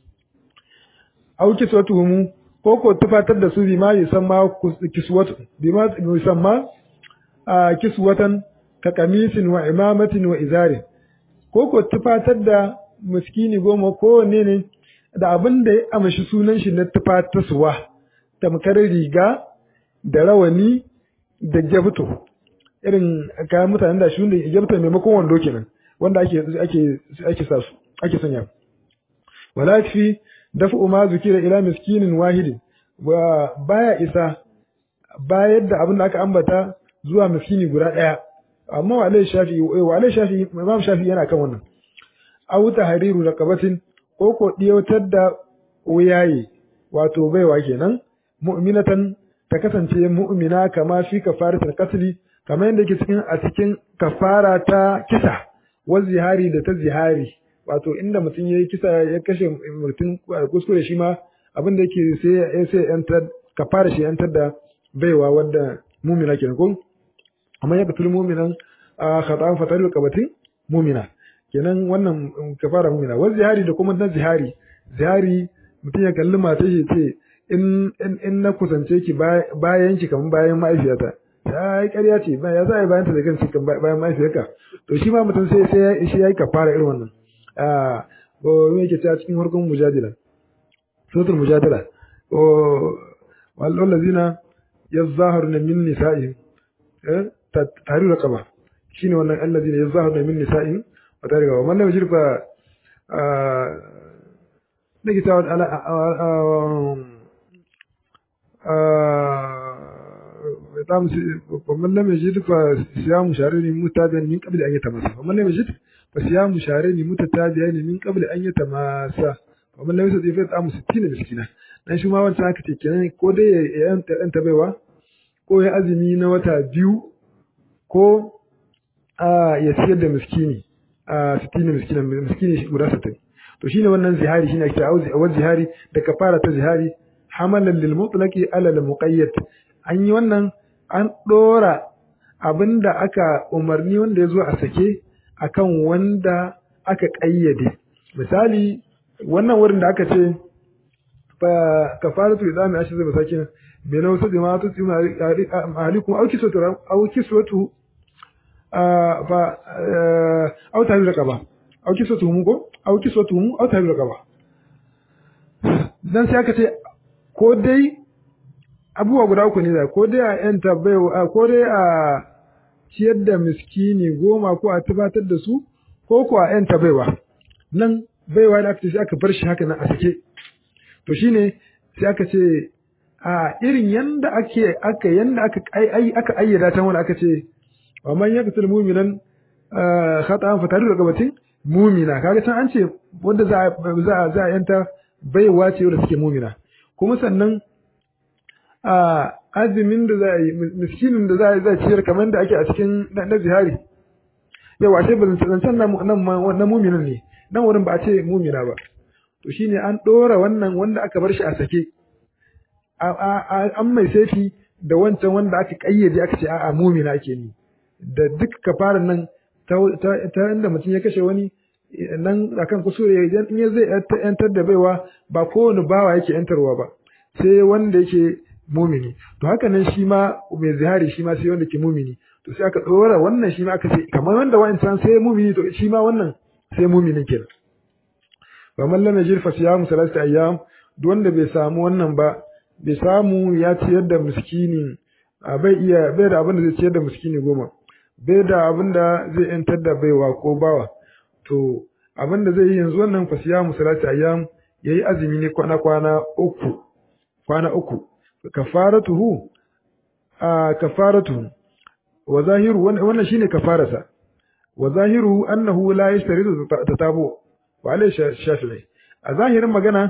auki sautuhumu ko ko tufatar da su bi ma yusamma kiswatu bi ma yusamma a kiswatan ka kamisin wa imamatin wa izarin ko ko tufatar da miskini goma ko ne ne da abin da ya amshi sunan shi na tufatarsuwa tamkar riga da rawani da jabto irin kayan mutanen da shi ne jabto maimakon wando kenan wanda ake ake ake sa su ake sanya wala fi dafu ma zukira ila miskinin wahidin wa baya isa bayar da abin da aka ambata zuwa miskini guda ɗaya amma wa alai shafi wa alai shafi imam shafi yana kan wannan aw tahriru raqabatin ko ko diyotar da wuyaye wato baiwa kenan mu'minatan ta kasance mu'mina kama fi kafaratul qatl kamar yadda yake cikin a cikin kafara ta kisa wa zihari da ta zihari wato inda mutum yayi kisa ya kashe mutum kuskure shi ma abin da yake sai ya sai yantar kafara shi yantar da baiwa wadda mumina kenan ko amma ya katul muminan a khata'an fatarul qabatin mumina kenan wannan kafara mumina wa zihari da kuma na zihari zihari mutum ya kalli matar shi ce in in na kusance ki bayan ki kamar bayan ma'aifiyata ya yi ƙarya ce ba ya za a yi bayan ta da kan cikin bayan mahaifiyarka to shi ma mutum sai sai shi ya yi kafara irin wannan a ko me yake ta cikin harkon mujadila suratul mujadila o wal ladina yazahiruna min nisa'ihim eh tarihi raqaba shine wannan alladina yazahiruna min nisa'ihim wa tarihi raqaba man lam yajid fa nake ta ala طعم ومن لم يجد فصيام شهرين متتابعين من قبل أن يتماسى ومن لم يجد فصيام شهرين متتابعين من قبل أن يتماسى ومن لم يستطيع فطعام 60 مسكينا dan shi ma wancan aka ce kenan ko dai ya yanta baiwa ko ya azumi na wata biyu ko a ya siyar da miskini a sittina miskina miskini guda sittin to shine wannan zihari shine ake cewa zihari da kafara ta zihari hamalan lil mutlaqi ala al muqayyad an yi wannan an dora abinda aka umarni wanda ya zo a sake akan wanda aka kayyade misali wannan wurin da aka ce fa kafaratu idami ashi zai masakin bai na wasu jama'a tu tsima ahlikum au kiswatu au kiswatu fa au tahrir raqaba au kiswatu mu ko au kiswatu mu au tahrir raqaba dan sai aka ce ko dai abubuwa guda uku ne da ko dai a yanta baiwa ko dai a ciyar da miskini goma ko a tabbatar da su ko ko a yanta baiwa nan baiwa da aka ce sai aka bar shi haka nan a sake to shine sai aka ce a irin yanda ake aka yanda aka ai aka ayyada ta wanda aka ce wa man yaqtul mu'minan khata'an fa tariqu raqabatin mu'mina kaga can an ce wanda za za za a yanta baiwa ce wanda suke mu'mina kuma sannan a azumin da za a yi miskinin da za a yi za ciyar kamar da ake a cikin na zihari yau ashe ba zancen na mu'minin ne nan wurin ba a ce mu'mina ba to shine an ɗora wannan wanda aka bar shi a sake an mai saifi da wancan wanda aka ƙayyade aka ce a'a mumina ake ni da duk kafaran nan ta inda mutum ya kashe wani nan akan kusure idan in ya zai yantar da baiwa ba kowane bawa yake yantarwa ba sai wanda yake mumini to haka nan shi ma mai zihari shi ma sai wanda ke mumini to sai aka ɗora wannan shi ma aka ce kamar wanda wancan sai mumini to shi ma wannan sai mumini kenan wa man lam yajid fa siyamu salasati ayyam duk wanda bai samu wannan ba bai samu ya ciyar da miskini bai iya bai da abin da zai ciyar da miskini goma bai da abin da zai yantar da baiwa ko bawa to abin da zai yi yanzu wannan fa siyamu salasati ayyam yayi azumi ne kwana kwana uku kwana uku kafaratuhu a kafaratu wa zahiru wannan shine kafarasa wa zahiru annahu la yashtaridu tatabu wa alai shafi'i a zahirin magana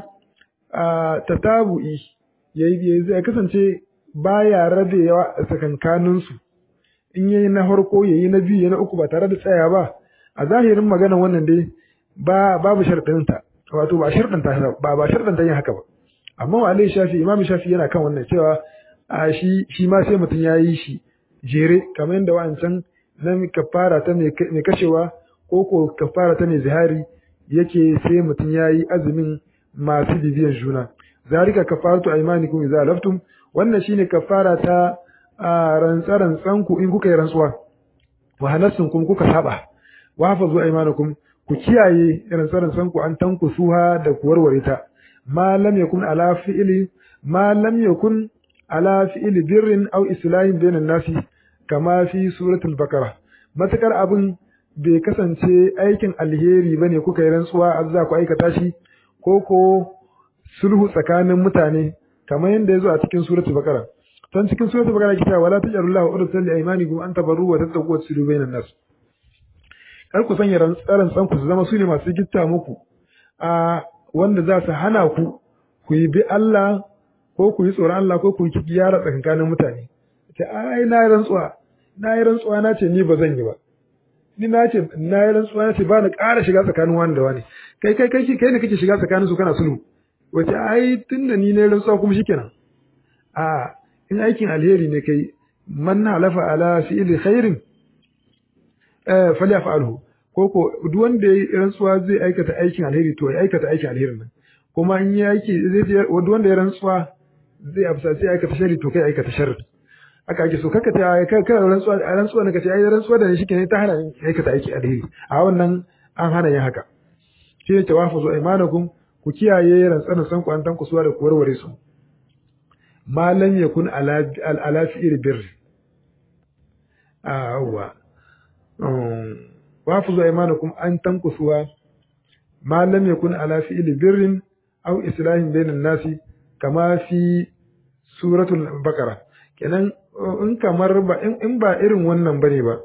a tatabu'i yayi zai kasance baya rabewa a tsakankanin su in yayi na farko yayi na biyu yayi na uku ba tare da tsaya ba a zahirin magana wannan dai ba babu sharɗin ta wato ba sharɗin ta ba ba sharɗin ta yin haka ba amma wa alai shafi imam shafi yana kan wannan cewa a shi shi ma sai mutum yayi shi jere kamar yadda wancan na kafara ta mai kashewa ko ko kafara ta mai zihari yake sai mutum ya yi azumin masu bibiyan juna zalika kafaratu aymanikum idza laftum wannan shine kafara ta rantsa rantsan ku in kuka yi rantsuwa wa hanasun kuma kuka saba wa hafazu aymanakum ku kiyaye rantsa rantsan ku an tanku suha da ku warware ta ma lam yakun ala fi'li ma lam yakun ala fi'li birrin aw islahin bainan nasi kama fi suratul baqara matakar abin bai kasance aikin alheri ba ne kuka yi rantsuwa a za ku aikata shi ko ko sulhu tsakanin mutane kamar yadda ya zo a cikin suratul baqara don cikin suratul baqara kita wala tajarullahu urdatan li aymanikum an tabarru wa tattaqu wa tusilu bainan nas kar ku sanya rantsaran tsan ku su zama su ne masu gitta muku a wanda za su hana ku ku yi bi Allah ko ku yi tsoron Allah ko ku yi gyara tsakanin mutane ta ai na yi rantsuwa na yi rantsuwa na ce ni ba zan yi ba ni na ce na yi rantsuwa na ce ba na ƙara shiga tsakanin wani da wani kai kai kai kai ne kake shiga tsakanin su kana sulhu wace ai tunda ni ne rantsuwa kuma shikenan a in aikin alheri ne kai man halafa ala fi'li khairin eh falyaf'alhu ko ko duk wanda ya rantsuwa zai aikata aikin alheri to ya aikata aikin alherin nan kuma in ya aiki zai duk wanda ya rantsuwa zai afsa sai aikata sharri to kai aikata sharri haka ake so kaka ta kai rantsuwa a rantsuwa ne kace ai rantsuwa da shi kenan ta hana aikata aiki alheri a wannan an hana yin haka shi ne tawafuzu aymanakum ku kiyaye rantsan san ku an tan kusuwa da ku warware su ma lam yakun ala ala fi'il birr awwa wafuzu aymanakum an tan kusuwa ma lam yakun ala fi'il birrin aw islahin bainan nasi kama fi suratul baqara kenan in kamar ba in ba irin wannan bane ba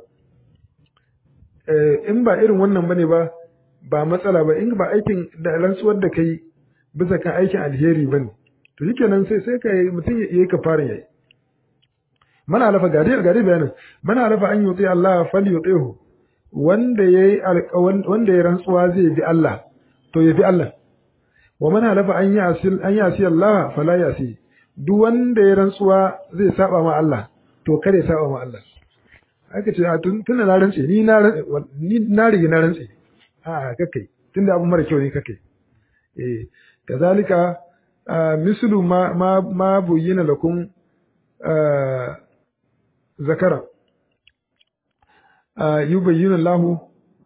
in ba irin wannan bane ba ba matsala ba in ba aikin da rantsuwar da kai bisa kan aikin alheri bane to shikenan sai sai ka mutum ya yi kafarin yayi mana lafa gari gari bayanin mana lafa an yuti Allah fal yutihu wanda yayi wanda ya rantsuwa zai bi Allah to ya bi Allah wa man halafa an yasi an yasi Allah fala yasi duk wanda ya rantsuwa zai saba ma Allah to kare saba ma Allah aka ce tun tunda na rantse ni na ni na rige na rantse a kakai tunda abu mara kyau ne kakai eh kazalika mislu ma ma ma buyyina lakum zakara yubayyinu Allah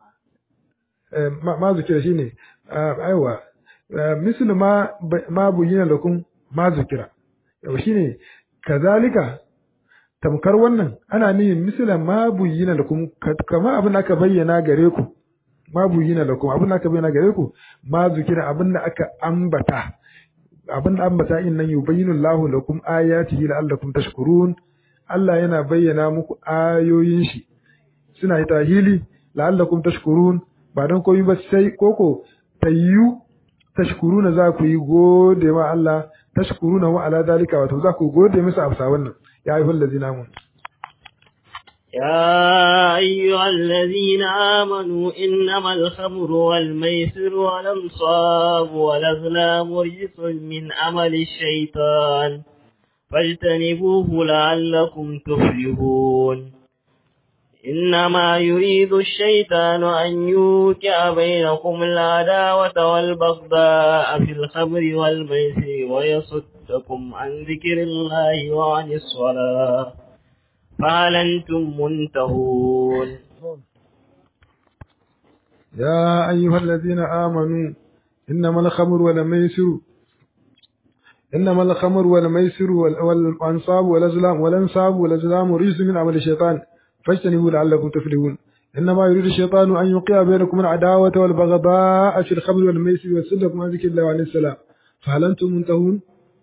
ma zikira shine aiwa mislu ma ma buyyina lakum ma zikira yau shine kazalika tamkar wannan ana nihin mislan ma buyyina lakum kama abin da aka bayyana gare ku ma buyyina lakum abin da aka bayyana gare ku ma zikira abin da aka ambata abin da ambata in nan yubayyinu Allahu lakum ayatihi la'allakum tashkurun Allah yana bayyana muku ayoyin shi suna yi tahili la'allakum tashkurun ba don komai ba sai koko tayyu tashkuruna za ku yi gode ma Allah tashkuruna wa ala dalika wato za ku gode masa a wannan ya ayyuhal ladzina amanu يا أيها الذين آمنوا إنما الخمر والميسر والأنصاب والأزلام رجس من عمل الشيطان فاجتنبوه لعلكم تفلحون إنما يريد الشيطان أن يوقع بينكم العداوة والبغضاء في الخمر والميسر ويصدكم عن ذكر الله وعن الصلاة فهل أنتم منتهون يا أيها الذين آمنوا إنما الخمر والميسر إنما الخمر والميسر والأنصاب والأزلام والأنصاب والأزلام رجس من عمل الشيطان فاجتنبوا لعلكم تفلحون إنما يريد الشيطان أن يوقع بينكم العداوة والبغضاء في الخمر والميسر ويصدكم عن ذكر الله وعن السلام فهل أنتم منتهون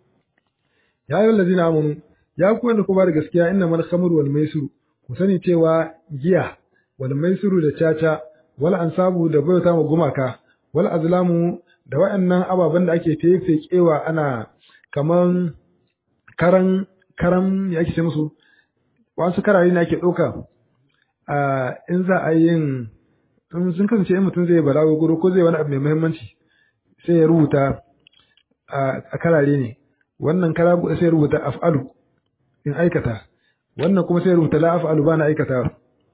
يا أيها الذين آمنوا ya ku wanda ku ba da gaskiya inna mal khamru wal maisuru ku sani cewa giya wal maisuru da caca wal ansabu da bauta ma gumaka wal azlamu da waɗannan ababen da ake fefekewa ana kaman karan karan ya ake ce musu wasu karare ne ake ɗauka a in za a yin in sun kasance in mutum zai balago guru ko zai wani abu mai muhimmanci sai ya rubuta a karare ne wannan kara sai ya rubuta af'alu in aikata wannan kuma sai rubuta la af'alu bana aikata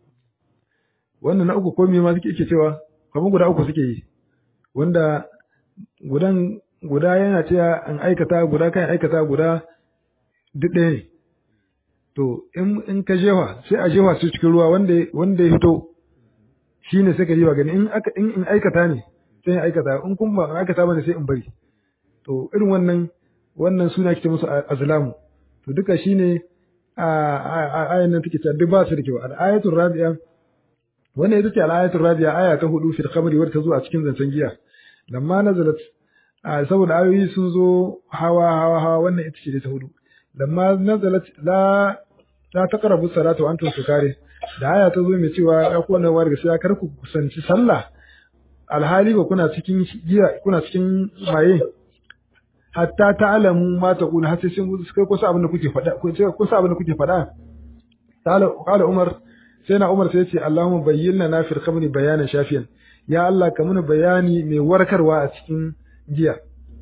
wannan na uku ko me ma suke yake cewa kamar guda uku suke yi wanda gudan guda yana cewa in aikata guda kan aikata guda duk ɗaya ne to in in ka jewa sai a jewa su cikin ruwa wanda wanda ya fito shine sai ka jewa gani in aka in in aikata ne sai in aikata in kuma ba aikata bane sai in bari to irin wannan wannan suna kike musu azlamu to duka shine a ayan nan take cewa duk ba su da kyau al-ayatul rabi'a wannan ita ce al-ayatul rabi'a aya ta hudu fil khamri wadda ta zo a cikin zancen giya lamma nazalat saboda ayoyi sun zo hawa hawa hawa wannan ita ce ta hudu lamma nazalat la la taqrabu salata wa antum sukare da aya ta zo mai cewa ya ku wannan wani gaskiya kar ku kusanci sallah alhali ba kuna cikin giya kuna cikin maye hatta ta'lamu ma taqulu har sai sun kai kusa abin da kuke faɗa kusa abin da kuke faɗa qala umar sai na umar sai ya ce allahumma bayyana na fil khamri bayanan shafiyan ya allah ka muna bayani mai warkarwa a cikin giya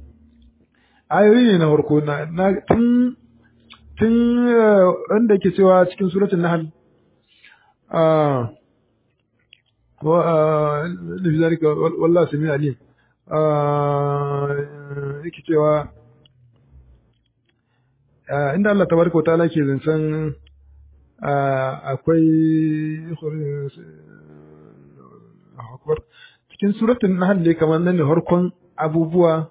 ayoyi ne na farko na tun tun wanda ke cewa cikin suratul nahl ah wa li zalika wallahi sami alim yake cewa inda Allah tabaraka wa ta'ala ke zancen akwai akbar cikin suratul nahl ne kamar nan ne harkon abubuwa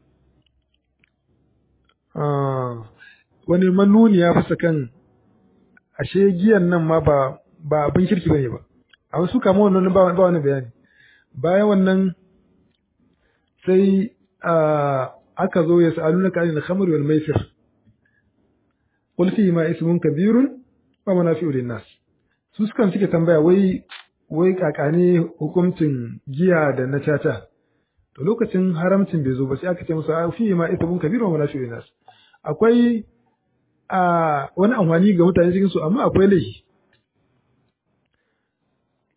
wani manuni ya fasa kan ashe giyan nan ma ba ba abin kirki bane ba a wasu kama wannan ba wani bayani bayan wannan sai aka zo ya sa'aluna ka anil khamr wal maisir qul fihi ma ismun kabirun wa manafi'u lin nas su sukan suke tambaya wai wai kakane hukuncin giya da na caca to lokacin haramcin bai zo ba sai aka ce musu fihi ma ismun kabirun wa manafi'u lin nas akwai a wani amfani ga mutane cikin su amma akwai laifi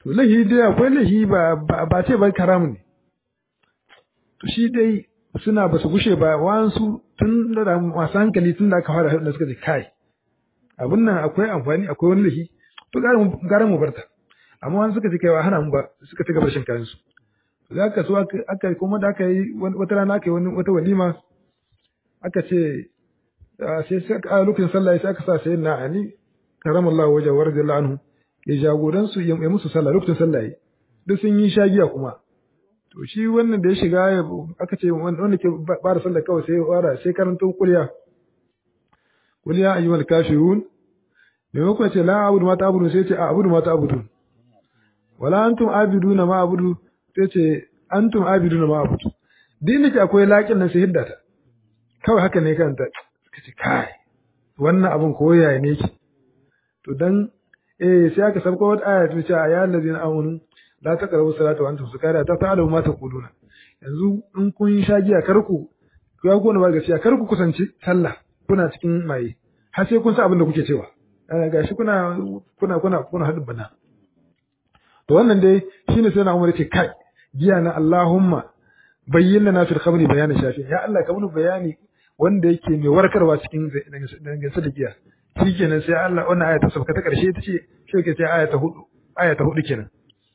to lahi dai akwai lahi ba ba ce ba karamu ne to shi dai suna ba su gushe ba wansu tun da masu hankali tun da aka fara da suka ce kai abin nan akwai amfani akwai wani lahi to gara mu barta amma wani suka ce kai wa hana mu ba suka ci gaba shan kayan su za ka so aka kuma da aka yi wata rana aka yi wani wata walima aka ce sai a lokacin sallah sai aka sa sai na ali karamallahu wajen wa radiyallahu anhu ya jagoran su ya musu sallah lokacin sallah yi duk sun yi shagiya kuma to shi wannan da ya shiga aka ce wanda ke ba da sallah kawai sai fara sai karanto kulya kulya ayyuhal kafirun maimakon ce la abudu ma ta abudu sai ce a abudu ma ta abudu wala antum abiduna ma abudu sai ce antum abiduna ma abudu din da ke akwai laƙin nan sai hiddata kawai haka ne kanta suka ce kai wannan abin koya ne ki to dan eh sai aka sabko wata aya ta ce ya allazina amanu la taqrabu salata wa antum sukara ta ta'lamu ma taquluna yanzu in kun sha giya kar ku ku ya gona ba gaskiya kar ku kusanci sallah kuna cikin maye har sai kun san abin da kuke cewa gashi kuna kuna kuna kuna hadin bana to wannan dai shine sai na Umar ce kai giya na Allahumma bayyana na fil khamri bayanin shafi ya Allah ka mun bayani wanda yake mai warkarwa cikin dangane da giya shi kenan sai Allah wannan aya ta sauka ta karshe ita ce shi ke sai aya ta hudu aya ta hudu kenan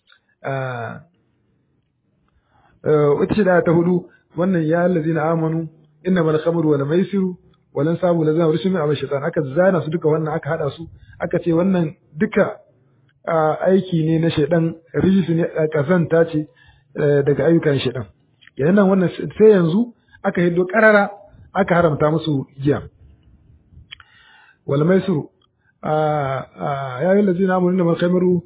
ita ce da aya ta hudu wannan ya allazina amanu innamal khamru wal maisiru walan sabu lazina rushin min shaitan aka zana su duka wannan aka hada su aka ce wannan duka aiki ne na shaidan rijisu ne kazanta ce daga ayyukan shaidan yayin nan wannan sai yanzu aka hiddo karara aka haramta musu giya wal maisuru ya yi lazina amanu da malkamiru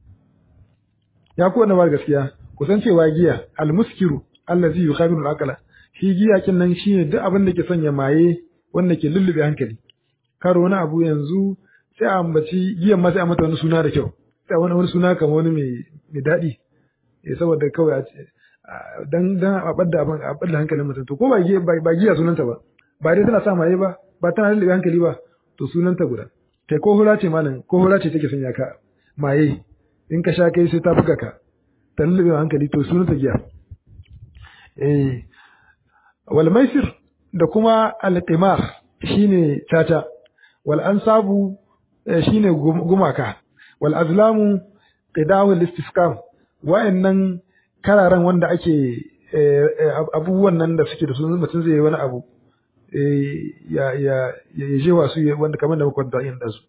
ya ku wannan gaskiya kusan cewa giya almuskiru allazi yukhamiru al-aqla shi giya kin nan shine duk abin da ke sanya maye wanda ke lullube hankali karo wani abu yanzu sai a ambaci giyan ma sai a mata wani suna da kyau sai wani wani suna kamar wani mai mai daɗi eh saboda kawai a ce dan dan a badda abin a badda hankalin mutum to ko ba giya ba giya sunanta ba ba dai tana sa maye ba ba tana lullube hankali ba to sunanta guda kai ko hura ce malam ko hura ce take sanya ka maye in ka sha kai sai ta buga ka ta lullube hankali to sunanta giya eh wal maisir da kuma al-qimar shine tata wal ansabu shine gumaka wal azlamu qidawu al-istifkam wa'annan kararan wanda ake abubuwan nan da suke da su mutum zai yi wani abu ya ya ya je wasu wanda kamar da muka kwanta yin da su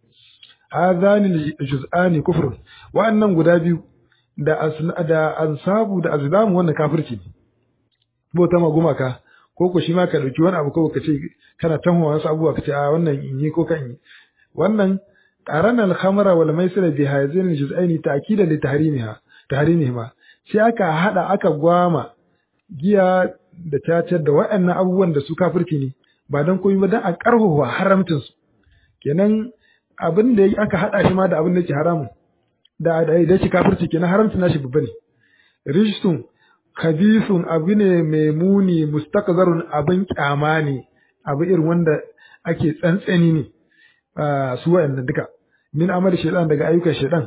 hadhani juz'ani kufr wa'annan guda biyu da da ansabu da azlamu wannan kafirci ne bauta ma gumaka ko ko shi ma ka dauki wani abu ko ka ce kana tanwa wasu abubuwa ka ce a wannan in yi ko kan yi wannan qarana al-khamra wal maisira bi hadhihi al-juz'aini ta'kida li tahrimiha tahrimihima sai aka hada aka gwama giya da tatar da waɗannan abubuwan da su kafirci ne ba dan komai ba dan a karhuwa haramcin su kenan abin da aka hada shi ma da abin da yake haramun da da yake kafirci kenan haramcin nashi babba ne rijsun khabisun abu ne mai muni mustakzarun abin kyama ne abu irin wanda ake tsantsani ne su wa'annan duka min amal shaytan daga ayyukan shaytan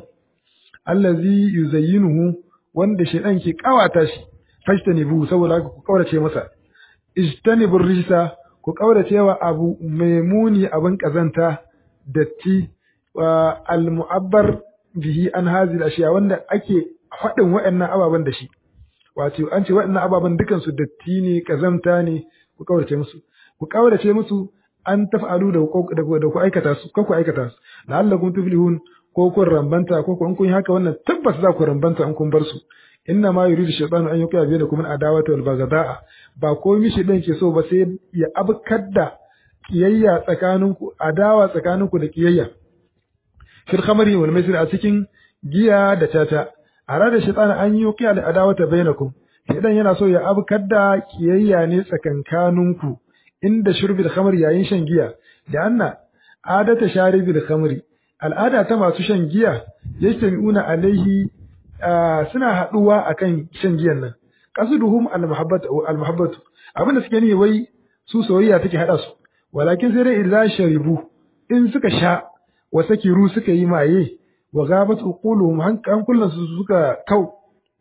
allazi yuzayyinuhu wanda shaytan ke kawata shi fashtanibu saboda ku kaurace masa ijtanibu rijsa ku kaurace wa abu mai muni abin kazanta datti wa al mu'abbar bihi an hazil ashiya wanda ake faɗin wa'annan ababen da shi wato an ce waɗannan ababen dukansu datti ne kazamta ne ku kaurace musu ku kaurace musu an taf'alu da da ku aikata su ko ku aikata su la'allakum tuflihun ko kun rambanta ko kun kun haka wannan tabbas za ku rambanta in kun bar su inna ma yuridu shaytanu an yuqiya bainakum al-adawata wal baghdha'a ba komai shi dan ke so ba sai ya abkar da kiyayya tsakaninku adawa tsakaninku da kiyayya fil khamri wal maisir a cikin giya da tata arada shaytan an yuqiya da adawata bainakum shaytan yana so ya abkar da kiyayya ne tsakankaninku inda shurbil khamri yayin shan giya da anna adata sharibil khamri al'ada ta masu shan giya yastami'una alaihi suna haduwa akan shan giyan nan qasduhum al-muhabbatu al-muhabbatu abinda suke ne wai su soyayya take hada su walakin sai dai idza sharibu in suka sha wa sakiru suka yi maye wa gabat uquluhum hankulan su suka kau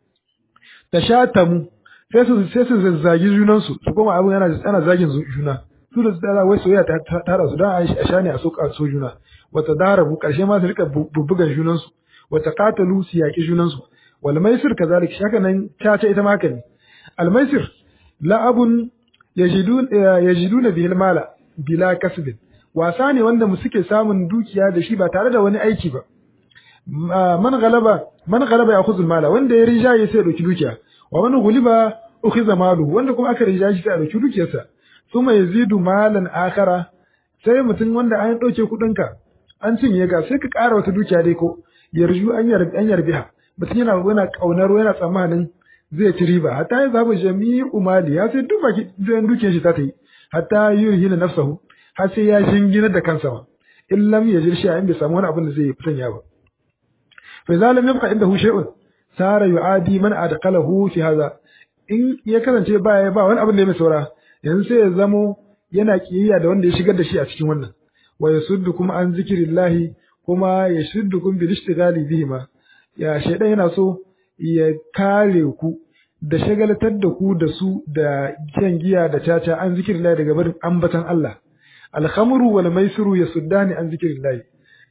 tashatamu sai su sai su zazzagi junan su su kuma abin yana ana zagin juna su da tsara wai soyayya ta tara su dan a shane a soka so juna wata darabu karshe ma su rika bubbugan junan su wata qatalu su yaki junan su wal maisir kazalik shaka nan ta ce ita ma haka ne al maisir la'abun yajidun yajiduna bihil mala bila kasbin wasa ne wanda mu suke samun dukiya da shi ba tare da wani aiki ba man galaba man galaba yakhudhu mala wanda ya rijaye sai ya dauki dukiya wa man guliba ukhiza malu wanda kuma aka rijaye shi sai ya dauki dukiyarsa thumma yazidu malan akhara sai mutum wanda an dauke kudin ka an cinye ga sai ka ƙara wata dukiya dai ko yarju an yarbi an yarbiha mutum yana yana kaunar yana tsammanin zai ci riba hatta ya zaba jami'u mali ya sai duk baki dukiyar shi ta ta yi hatta yurhina nafsahu har sai ya shingina da kansa ma in lam yajir shi in bai samu wani abin da zai fitanya ba fa idza lam yabqa indahu shay'un sara yu'adi man adqalahu fi hadha in ya kasance ba ba wani abin da ya mai saura yanzu sai ya zamo yana kiyayya da wanda ya shigar da shi a cikin wannan wa yasuddukum an zikrillahi kuma yashuddukum bil ishtighali bihi ma ya shaydan yana so ya kare ku da shagalatar da ku da su da shan giya da caca an zikrillahi daga barin ambatan Allah alhamru wal maisiru yasuddani an zikrillahi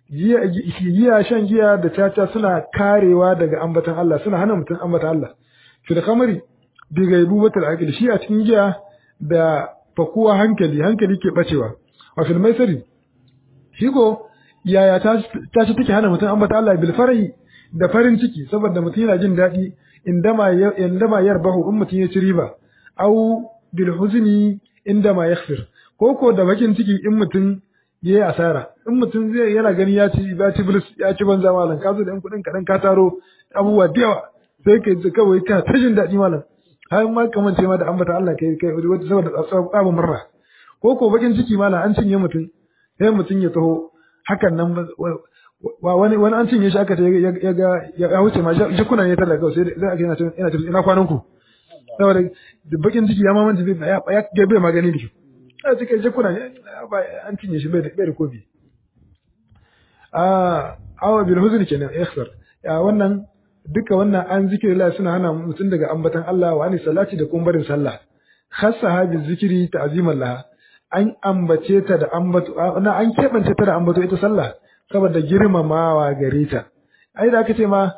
giya shan giya da caca suna karewa daga ambatan Allah suna hana mutum ambatan Allah fil khamri bi gaibubatul aqil shi a cikin giya da fakuwa hankali hankali ke bacewa wa fil maisiri shi ko yaya ta ta ci take hana mutum ambatan Allah bil farahi da farin ciki saboda mutum yana jin daɗi indama indama yarbahu in mutum ya ci riba au bil huzni indama yakhsir ko ko da bakin ciki in mutum ya yi asara in mutum zai yana gani ya ci ya ci bilis ya ci banza malam ka zo da yan kuɗin kaɗan ka taro abubuwa da yawa sai ka ji kawai ka ta jin daɗi malam har ma kamar ce ma da ambata Allah kai kai wata saboda tsabin murna ko ko bakin ciki malam an cinye mutum sai mutum ya taho hakan nan wa wani wani an cinye shi aka ta ya ga ya wuce ma shi kuna ne talaka kawai sai aka yana ina ina kwanan ku saboda bakin ciki ya mamanta ya ya bai magani da shi a cikin jikuna an cinye shi bai da kobi a awa bil huzni kenan ikhsar ya wannan duka wannan an zikiri Allah suna hana mutum daga ambatan Allah wa ani salati da kuma barin sallah khassa ha bi zikiri ta'ziman laha an ambace ta da ambato na an kebance ta da ambato ita sallah saboda girmamawa gare ta ai da aka ce ma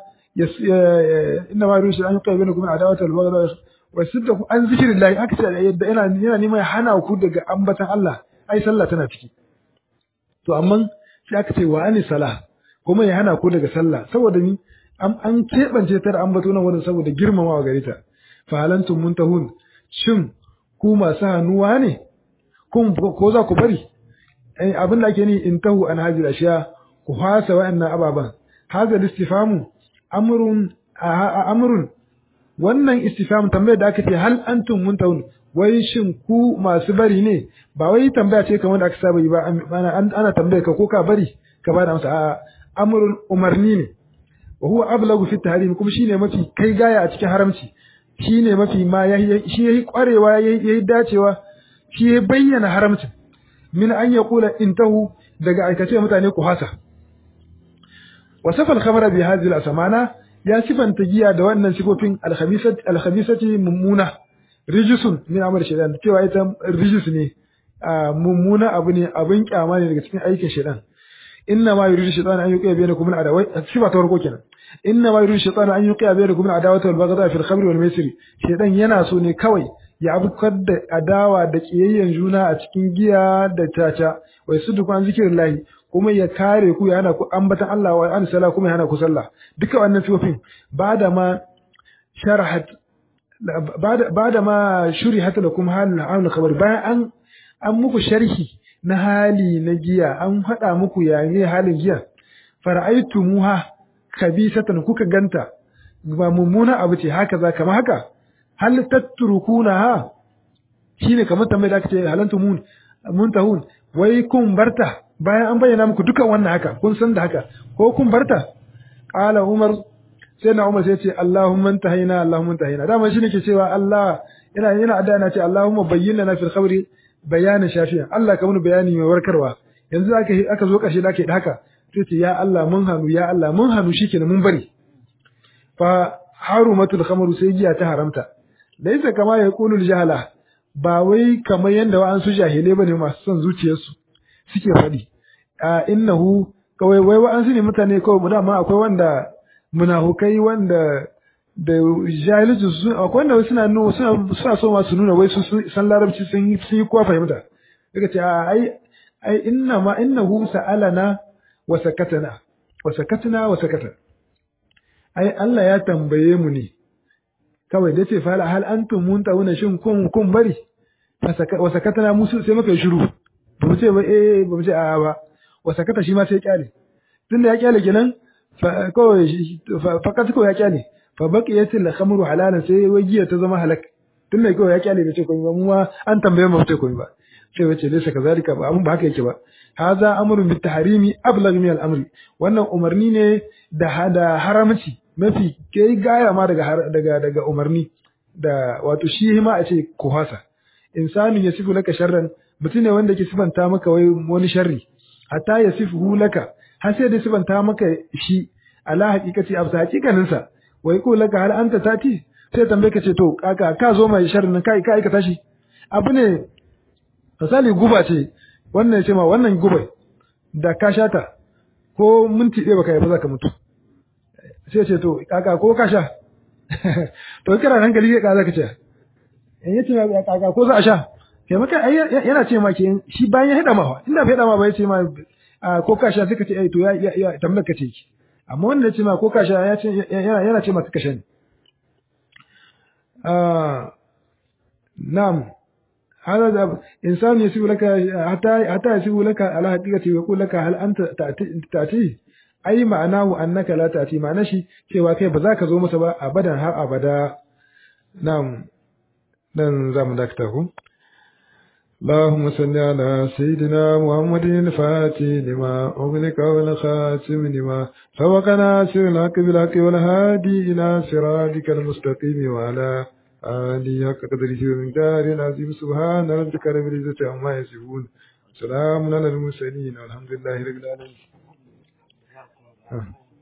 inna ma yushi an yuqayyana kuma adawatul baghdad wasu da an zikirin lahi aka ce yadda yana yana neman ya hana ku daga ambatan Allah ai sallah tana ciki to amma sai aka ce wa ani salah kuma ya hana ku daga sallah saboda ni an keɓance ta da ambato nan wurin saboda girmamawa gare ta fa halantum muntahun shin ku masu hannuwa ne kun ko za ku bari abin da ake ni intahu an hajira ashiya ku fasa wa'annan ababan hadha istifamu amrun amrun wannan istifham tambayar da aka ce hal antum muntahun wai shin ku masu bari ne ba wai tambaya ce kamar da aka saba yi ba ana tambaya ka ko ka bari ka bada amsa a amrun umarni ne wa huwa ablagu fi tahrim kuma shine mafi kai gaya a cikin haramci shine mafi ma shi yayi kwarewa yayi dacewa shi ya bayyana haramcin min an yaqula intahu daga aikace mutane ku hasa wasafa al-khamra bi hadhihi al-asmana ya sifanta giya da wannan sifofin alhamisati mummuna rijisun min amal shaitan cewa ita rijis ne mummuna abu ne abin kyama ne daga cikin aikin shaitan inna ma yuridu shaitan an yuqiya bainakum al adawai sifa ta farko kenan inna ma yuridu shaitan an yuqiya bainakum al adawati wal baghdha fil khamri wal maisir shaitan yana so ne kawai ya abukar da adawa da kiyayyen juna a cikin giya da caca wai su duk an zikirin lahi kuma ya kare ku ya hana ku ambatan Allah wa an sala kuma ya hana ku sallah duka wannan sifofin ba da ma sharahat ba da ma shurihat lakum halin amul khabar bayan an an muku sharhi na hali na giya an faɗa muku ya ne halin giya fara'aitumuha kabisatan kuka ganta ba mummuna abu ce haka za kama haka hal tatrukunaha shine kamar tambayar da aka ce halantu mun muntahun wai kun barta bayan an bayyana muku dukan wannan haka kun san da haka ko kun barta qala umar sai na umar sai ce allahumma intahina allahumma intahina dama shine ke cewa allah ina ina adda na ce allahumma bayyana na fil khabri bayanin shafiya allah ka mun bayani mai warkarwa yanzu aka aka zo kashi da ke haka sai ce ya Allah mun hanu ya Allah mun hanu shikenan mun bari fa harumatul khamru sai giya ta haramta laysa kama yaqulul jahala ba wai kamar yanda wa'ansu jahilai bane masu son zuciyarsu suke faɗi a innahu kawai wai wa'ansu ne mutane kawai mu dama akwai wanda munafukai wanda da jahilci su akwai wanda suna nuna suna suna so ma su nuna wai su san larabci sun yi sun yi kowa fahimta daga ce ai ai inna ma innahu sa'alana wa sakatana wa sakatana wa sakata ai Allah ya tambaye mu ne kawai da ce fala hal antum muntawuna shin kun kun bari wa sakatana musu sai muka yi shiru ba mu ce ba eh ba mu ce a'a ba wa sakata shi ma sai kyale tunda ya kyale kenan kawai fakat kawai ya kyale fa baqiyatil khamru halalan sai wajiya ta zama halak tunda kawai ya kyale bai ce komai ba mu ma an tambaye mu ce komai ba sai wace laysa kazalika ba abun ba haka yake ba hadha amrun bit tahrimi ablagh min al amri wannan umarni ne da hada haramci mafi kai gaya ma daga daga daga umarni da wato shi ma a ce ku hasa insanu yasifu laka sharran mutum ne wanda ke sifanta maka wai wani sharri hatta yasifu laka har sai da sifanta maka shi ala haqiqati absa haqiqanin sa wai ko laka hal anta tati sai tambaye ka ce to kaka ka zo mai sharrin kai ka aikata shi abu ne misali guba ce wannan ce ma wannan guba da ka shata ko minti ɗaya baka yi ba za ka mutu sai ce to kaka ko ka sha to kira hankali ka za ka ce in yace ma kaka ko za a sha kai maka yana ce ma ke shi bayan ya hada ma inda bai hada ma ba ya ce ma ko ka sha sai ka ce eh to ya ya tambayar ka ce ki amma wanda ya ce ma ko ka sha ya ce yana ce ma ka sha ne na'am هذا إنسان يسيب لك حتى حتى يسيب لك على حقيقته ويقول لك هل أنت تأتي أي معناه أنك لا تأتي معنى شيء cewa kai ba za ka zo masa ba abadan har abada na'am dan za mu dakata ku اللهم صل على سيدنا محمد الفاتح لما أغلق والخاتم لما سبق ناصر الحق بالحق والهادي إلى صراطك المستقيم وعلى آله حق قدره ومقداره العظيم سبحان ربك رب العزة عما يصفون سلام على المرسلين والحمد لله رب العالمين